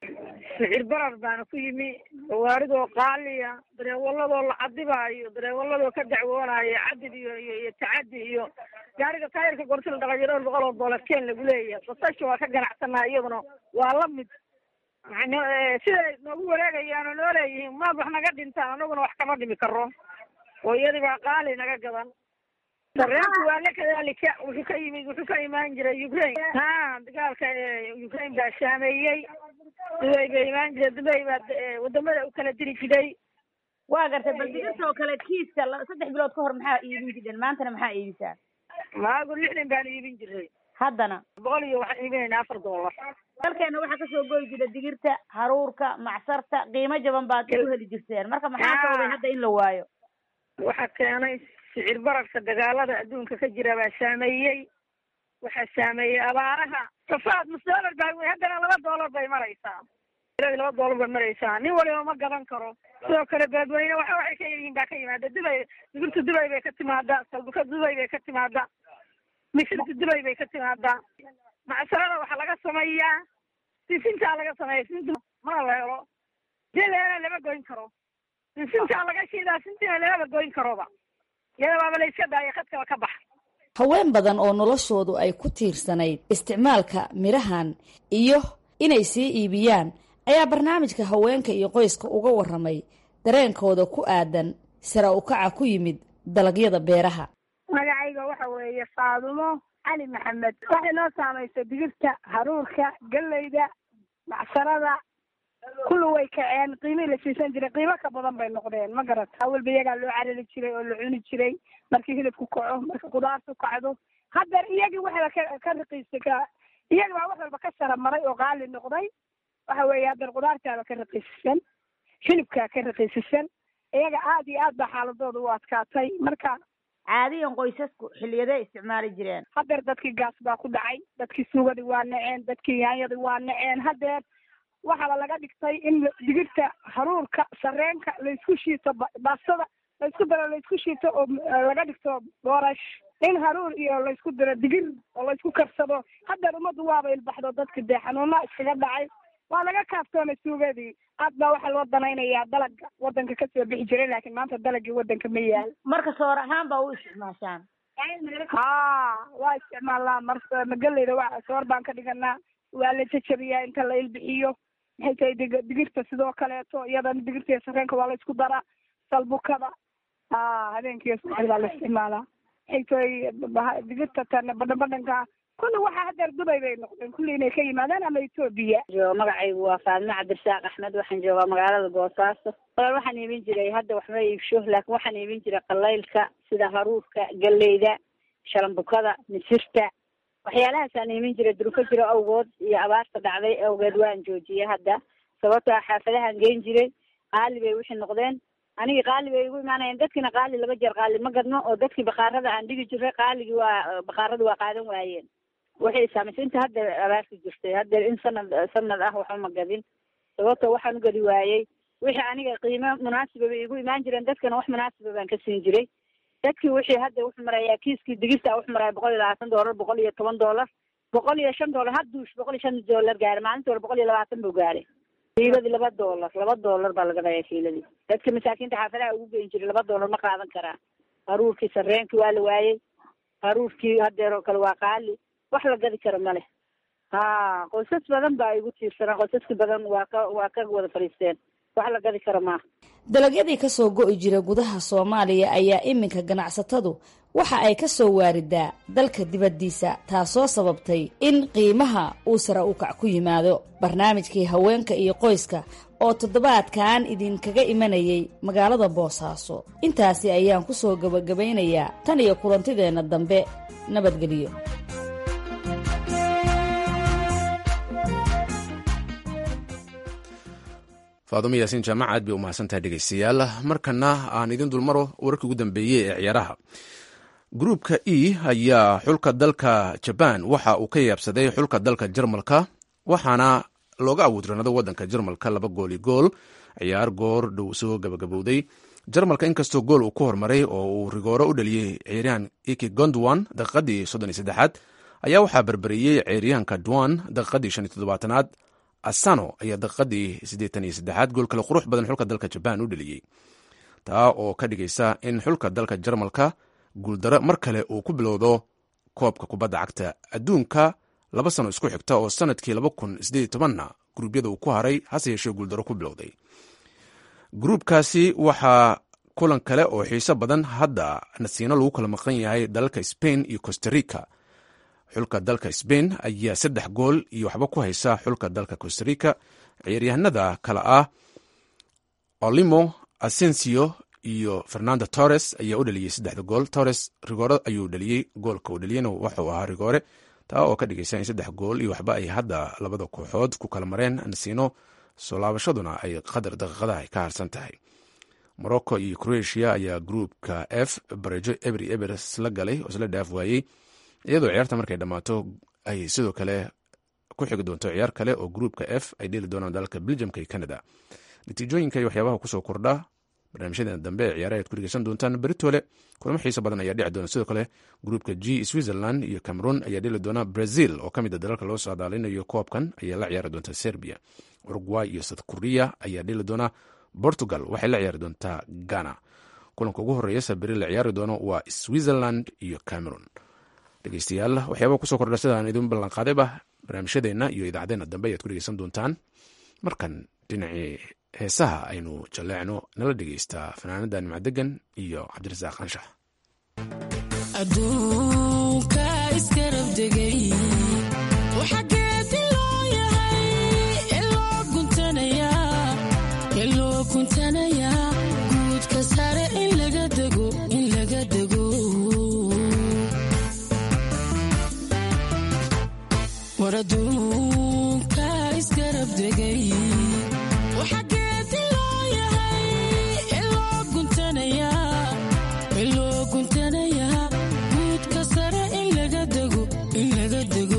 sicir barar baana ku yimi gawaaridoo qaaliya dareewaladoo la cadibaayo dareewaladoo ka dacwoonaayo cadid iyo iyo iyo tacadi iyo gaariga taayirka gorsi la dhaqayo dhowr boqol oo doolar keen lagu leeyahay basasha waa ka ganacsanaa iyaduna waa la mid yani siday noogu wareegayaan oo noo leeyihiin maad wax naga dhintaan anaguna wax kama dhimi karo oo iyadii baa qaali naga gadan sareenku waa la kadaalika wuxuu ka yimid wuxuu ka imaan jiray ukraine ha dagaalka ukraine baa saameeyey dubay bay imaan jiray dubay baa wadamada u kala diri jiray waa gartay bal digirta oo kale kiiska saddex bilood ka hor maxaa iibin jireen maantana maxaa iibisaa maagu lixdan baan iibin jiray haddana boqol iyo waxaan iibinaynaa afar doolar dalkeena waxaa kasoo goyi jira digirta haruurka macsarta qiimo jaban baad ku heli jirteen marka maxaa sababay hadda in la waayo waxaa keenay sicir bararka dagaalada adduunka ka jira baa saameeyey waxaa saameeyey abaaraha safaad nus doolar baa wey haddana laba doolar bay maraysaa ilaa laba doolar bay maraysaa nin waliba ma gadan karo sidoo kale beedweyne waxa waxay ka yihiin baa ka yimaada dubay digirta dubay bay ka timaadaa salbuka dubay bay ka timaadaa misirta dubay bay ka timaadaa macsarada waxaa laga sameeyaa sisintaa laga sameeya sinta mana la helo jeleena lama goyn karo sinsintaa laga shiidaa sintina lamaba goyn karoba iyadabaaba la iska daaya khadkaba ka baxa haween badan oo noloshoodu ay ku tiirsanayd isticmaalka midhahan iyo inay sii iibiyaan ayaa barnaamijka haweenka iyo qoyska uga warramay dareenkooda ku aadan sara ukaca ku yimid dalagyada beeraha magacayga waxa weeye faadumo cali maxamed waxay noo saamaysa digirta haruurka galleyda macsarada kulli way kaceen qiimihii la siisan jiray qiimo ka badan bay noqdeen ma garata awalba iyagaa loo carari jiray oo la cuni jiray markii hilibku kaco marka khudaartu kacdo haddeer iyagii waxaba ka ka raqiisa ka iyagi baa wax walba ka sara maray oo qaali noqday waxa weeye haddeer khudaartaaba ka raqiisisan hilibkaa ka raqiisisan iyaga aad iyo aad baa xaaladooda u adkaatay marka caadiyan qoysasku xilliyaday isticmaali jireen haddeer dadkii gaas baa ku dhacay dadkii suugadii waa naceen dadkii yaanyadii waa naceen haddeer waxaaba laga dhigtay in digirta haruurka sareenka laysku shiito baastada laysku daro laysku shiito oo laga dhigto boorash in haruur iyo laysku daro digir oo laysku karsado haddeer ummaddu waaba ilbaxdo dadka dee xanuuna iskaga dhacay waa laga kaaftoomay suugadii aad baa waxaa loo danaynayaa dalaga wadanka kasoo bixi jiray laakiin maanta dalagii wadanka ma yaal marka soor ahaan baa u isticmaashaan ha waa isticmaalnaa mar magaleyda waa soor baan ka dhiganaa waa la jajabiyaa inta la ilbixiyo maxay tahay dig digirta sidoo kaleeto iyadana digirta iyo sareenka waa la isku daraa salbukada ha habeenkiiyo subaxdii baa la isticmaalaa maxay tahay digirta tana badhan badhanka kulli waxaa haddeer dubay bay noqdeen kulli inay ka yimaadaan ama etoobiya magacaygu waa faadme cabdirasaaq axmed waxaan joogaa magaalada boosaaso walaal waxaan iibin jiray hadda waxma iibsho laakiin waxaan iibin jiray qalaylka sida haruurka galleyda shalambukada misirta waxyaalahaasaan iibin jiray durufo jiro awgood iyo abaarta dhacday awgeed waan joojiyay hadda sababtoo xaafadahaan geyn jiray qaali bay wixii noqdeen anigii qaali bay igu imaanayeen dadkiina qaali laba jeer qaali ma gadno oo dadkii bakaarada aan dhigi jiray qaaligii waa bakaarada waa qaadan waayeen waxay saamaysay inta hadda abaarta jirtay haddeer in sanad sanad ah waxba ma gadin sababto waxaan u gadi waayey wixii aniga qiimo munaasiba bay igu imaan jireen dadkana wax munaasiba baan ka siin jiray dadkii wixii hadda wuxuu marayaa kiiskii digirta wuxuu maraya boqol iyo labaatan doolar boqol iyo toban doolar boqol iyo shan doolar hadduush boqol iyo shan doolar gaaray maalintii hore boqol iyo labaatan buu gaaray kiiladii laba doolar laba doolar baa laga dhayaa kiiladii dadka masaakiinta xaafadaha ugu geyn jiray laba doolar ma qaadan karaa haruurkii sareenkii waa la waayey haruurkii haddeer oo kale waa qaali wax la gadi karo male ha qoysas badan baa igu tiirsanaa qoysaska badan waa ka waa ka wada fadhiisteen wax la gadi karo maaha dalagyadii kasoo go'i jira gudaha soomaaliya ayaa iminka ganacsatadu waxa ay ka soo waaridaa dalka dibaddiisa taasoo sababtay in qiimaha uu sare u kac ku yimaado barnaamijkii haweenka iyo qoyska oo toddobaadkan idinkaga imanayay magaalada boosaaso intaasi ayaan ku soo gebagabaynayaa tan iyo kulantideenna dambe nabadgelyo faadumo yaasiin jaamac aad bay u mahadsantahay dhegeystayaal markana aan idin dulmaro wararkii ugu dambeeyey ee ciyaaraha gruupka e ayaa xulka dalka jabaan waxa uu ka yaabsaday xulka dalka jarmalka waxaana looga awoodranado wadanka jarmalka laba gooli gool ciyaar goor dhow soo gabagabowday jarmalka inkastoo gool uu ku hormaray oo uu rigooro u dhaliyey ciyaaryahan iki gondwan daqiiqadii soddon iyo saddexaad ayaa waxaa berberiyey ciyaaryahanka dwan daqiiqadii shan iyo toddobaatanaad asano ayaa daqiiqadii siddeetan iyo saddexaad gool kale qurux badan xulka dalka jabaan u dheliyey taa oo ka dhigaysa in xulka dalka jarmalka guuldaro mar kale uu ku bilowdo koobka kubadda cagta adduunka laba sano isku xigta oo sanadkii laba kun sideed tobanna gruubyada uu ku haray hase yeeshee guuldaro ku bilowday gruubkaasi waxaa kulan kale oo xiiso badan hadda nasiino lagu kala maqan yahay dalalka spain iyo costarica xulka dalka spain ayaa saddex gool iyo waxba ku haysa xulka dalka costarica ciyaaryahanada kale ah olimo asensio iyo fernando torres ayaa u dhaliyey saddexda gool torres rigoore ayuu dhaliyey goolka uu dhaliyena waxuu ahaa rigoore taa oo ka dhigaysa in saddex gool iyo waxba ay hadda labada kooxood ku kala mareen nasiino soo laabashaduna ay qadar daqiiqadaha ay ka harsan tahay morocco iyo croatia ayaa gruupka f barejo ebri ebers la galay oo isla dhaaf waayey iyadoo ciyaarta markay dhammaato ay sidoo kale ku xigi doonto ciyaar kale oo gruupka f ay dheli doonaan dalalka belgiumka iyo canada natiijooyinka iyo waxyaabaha kusoo kordha barnaamijyadeena dambe ee ciyaaraha ad ku dhegeysan doontaan beritoole kulamo xiiso badan ayaa dhici doona sidoo kale gruupka g switzerland iyo cameroon ayaa dheli doona brazil oo ka mid a dalalka loo saadaalinayo koobkan ayaa la ciyaari doonta serbia uruguay iyo south korea ayaa dheli doona portugal waxay la ciyaari doontaa ghana kulanka ugu horeeya saberi la ciyaari doono waa switzerland iyo cameroon dhegeystayaal waxyaaba kusoo kordha sidaan idin ballanqaadayba barnaamijyadeenna iyo idaacadeena dambe ayaad ku dhegeysan doontaan markan dhinacii heesaha aynu jalleecno nala dhegeystaa fanaanada nimcadegan iyo cabdirasaaq anshax aduunka iskarabdegay waxageedi loo yahay iloo guntanayaa guudka sare in laga dego in laga dego war aduunka iskarabdegay waxageedi loo yahay iloo guntanayaa iloo guntanayaa guudka sare in laga dego in laga dego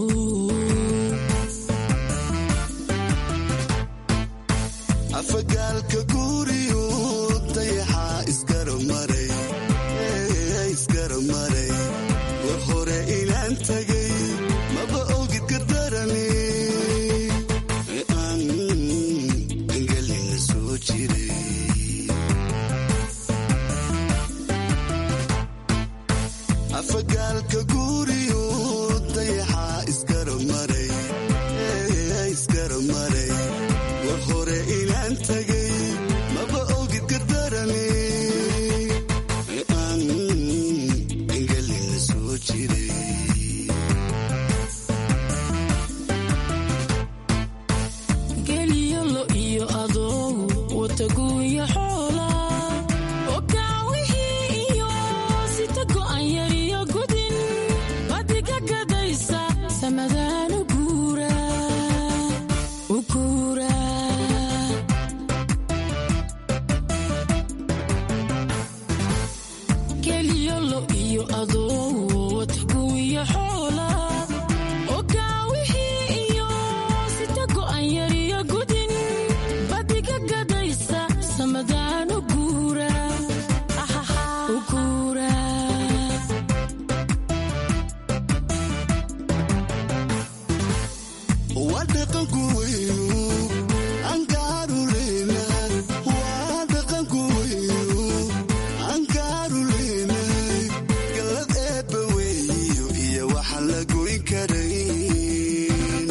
afagaalka guuriyo dayaxaa isgaramaray isgaramaray war hore inaan tagay maba ogid gardarani aan angelina soo jiray afagaalka guuriyo dayaxaa isgaramaray isgaramaray war hore inaan tagay maba ogid gardarani aan angelina soo jiray geliyolo iyo adow wataguuya xoola okaawihii iyo sita go'an yariyo gudin badiga gadaysa samadaan u guura u guura geliyolo iyo adow wataguuya xoola okaawihii iyo sita go'an yariyo gudin badiga gadaysa samadaan u guura u guura waa dhaqanku weynu ankaaruleyna waa dhaqanku weynu ankaaruleynahay galad eebba weeyo iyo waxaan la goyn karayn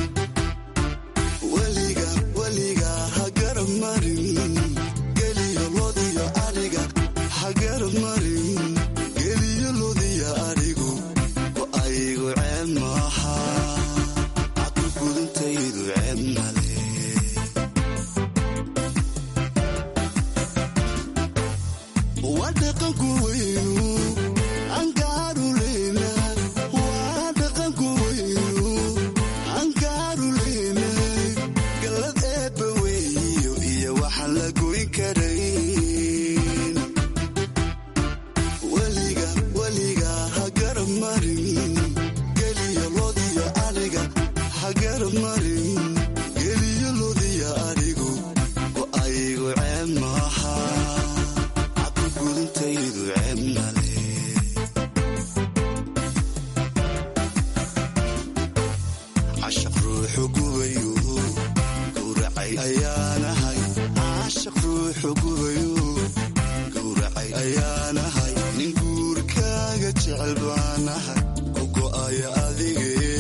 weliga weliga ha garab marin geliyo lodiyo ariga ha garab marin geliyo lodiyo arigu oo aygu ceeb maaha gudintaydu ceeb male waa dhaqanku weynu ankaaruleyna waa dhaqanku weynu ankaaruleynahay galad eebba weeyo iyo waxaan la goyn karayn weliga weliga ha garab marin geliyo lodiyo ariga ha garab marin geliyo lodiyo arigu oo aygu ceeb maaha cabdi gudintaydu ceeb male ayaanahay nin guurkaaga jecel baanahay ku go'aya adige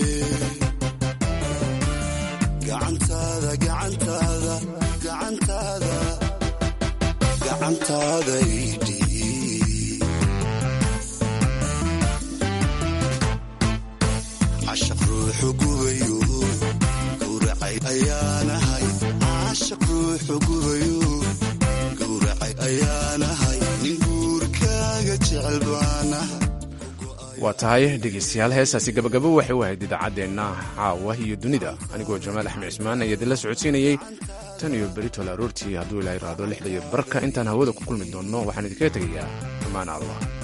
gacantaada gacantaada gacantaada gacantaada idhii cashaq ruuxu gubayo gowracay ayaanahay cashaq ruuxu gubayo gowracay ayaanahay nin guurkaaga jecel baanahay waa tahay dhegeystayaal heestaasi gabagabo waxay u ahayd idaacaddeenna caawa iyo dunida anigoo jamaal axmed cismaan ayaa idinla socodsiinayey tan iyo beritol aroortii hadduu ilaa iraado lixda iyo barka intaan hawada ku kulmi doonno waxaan idinkaga tegayaa ammaan allah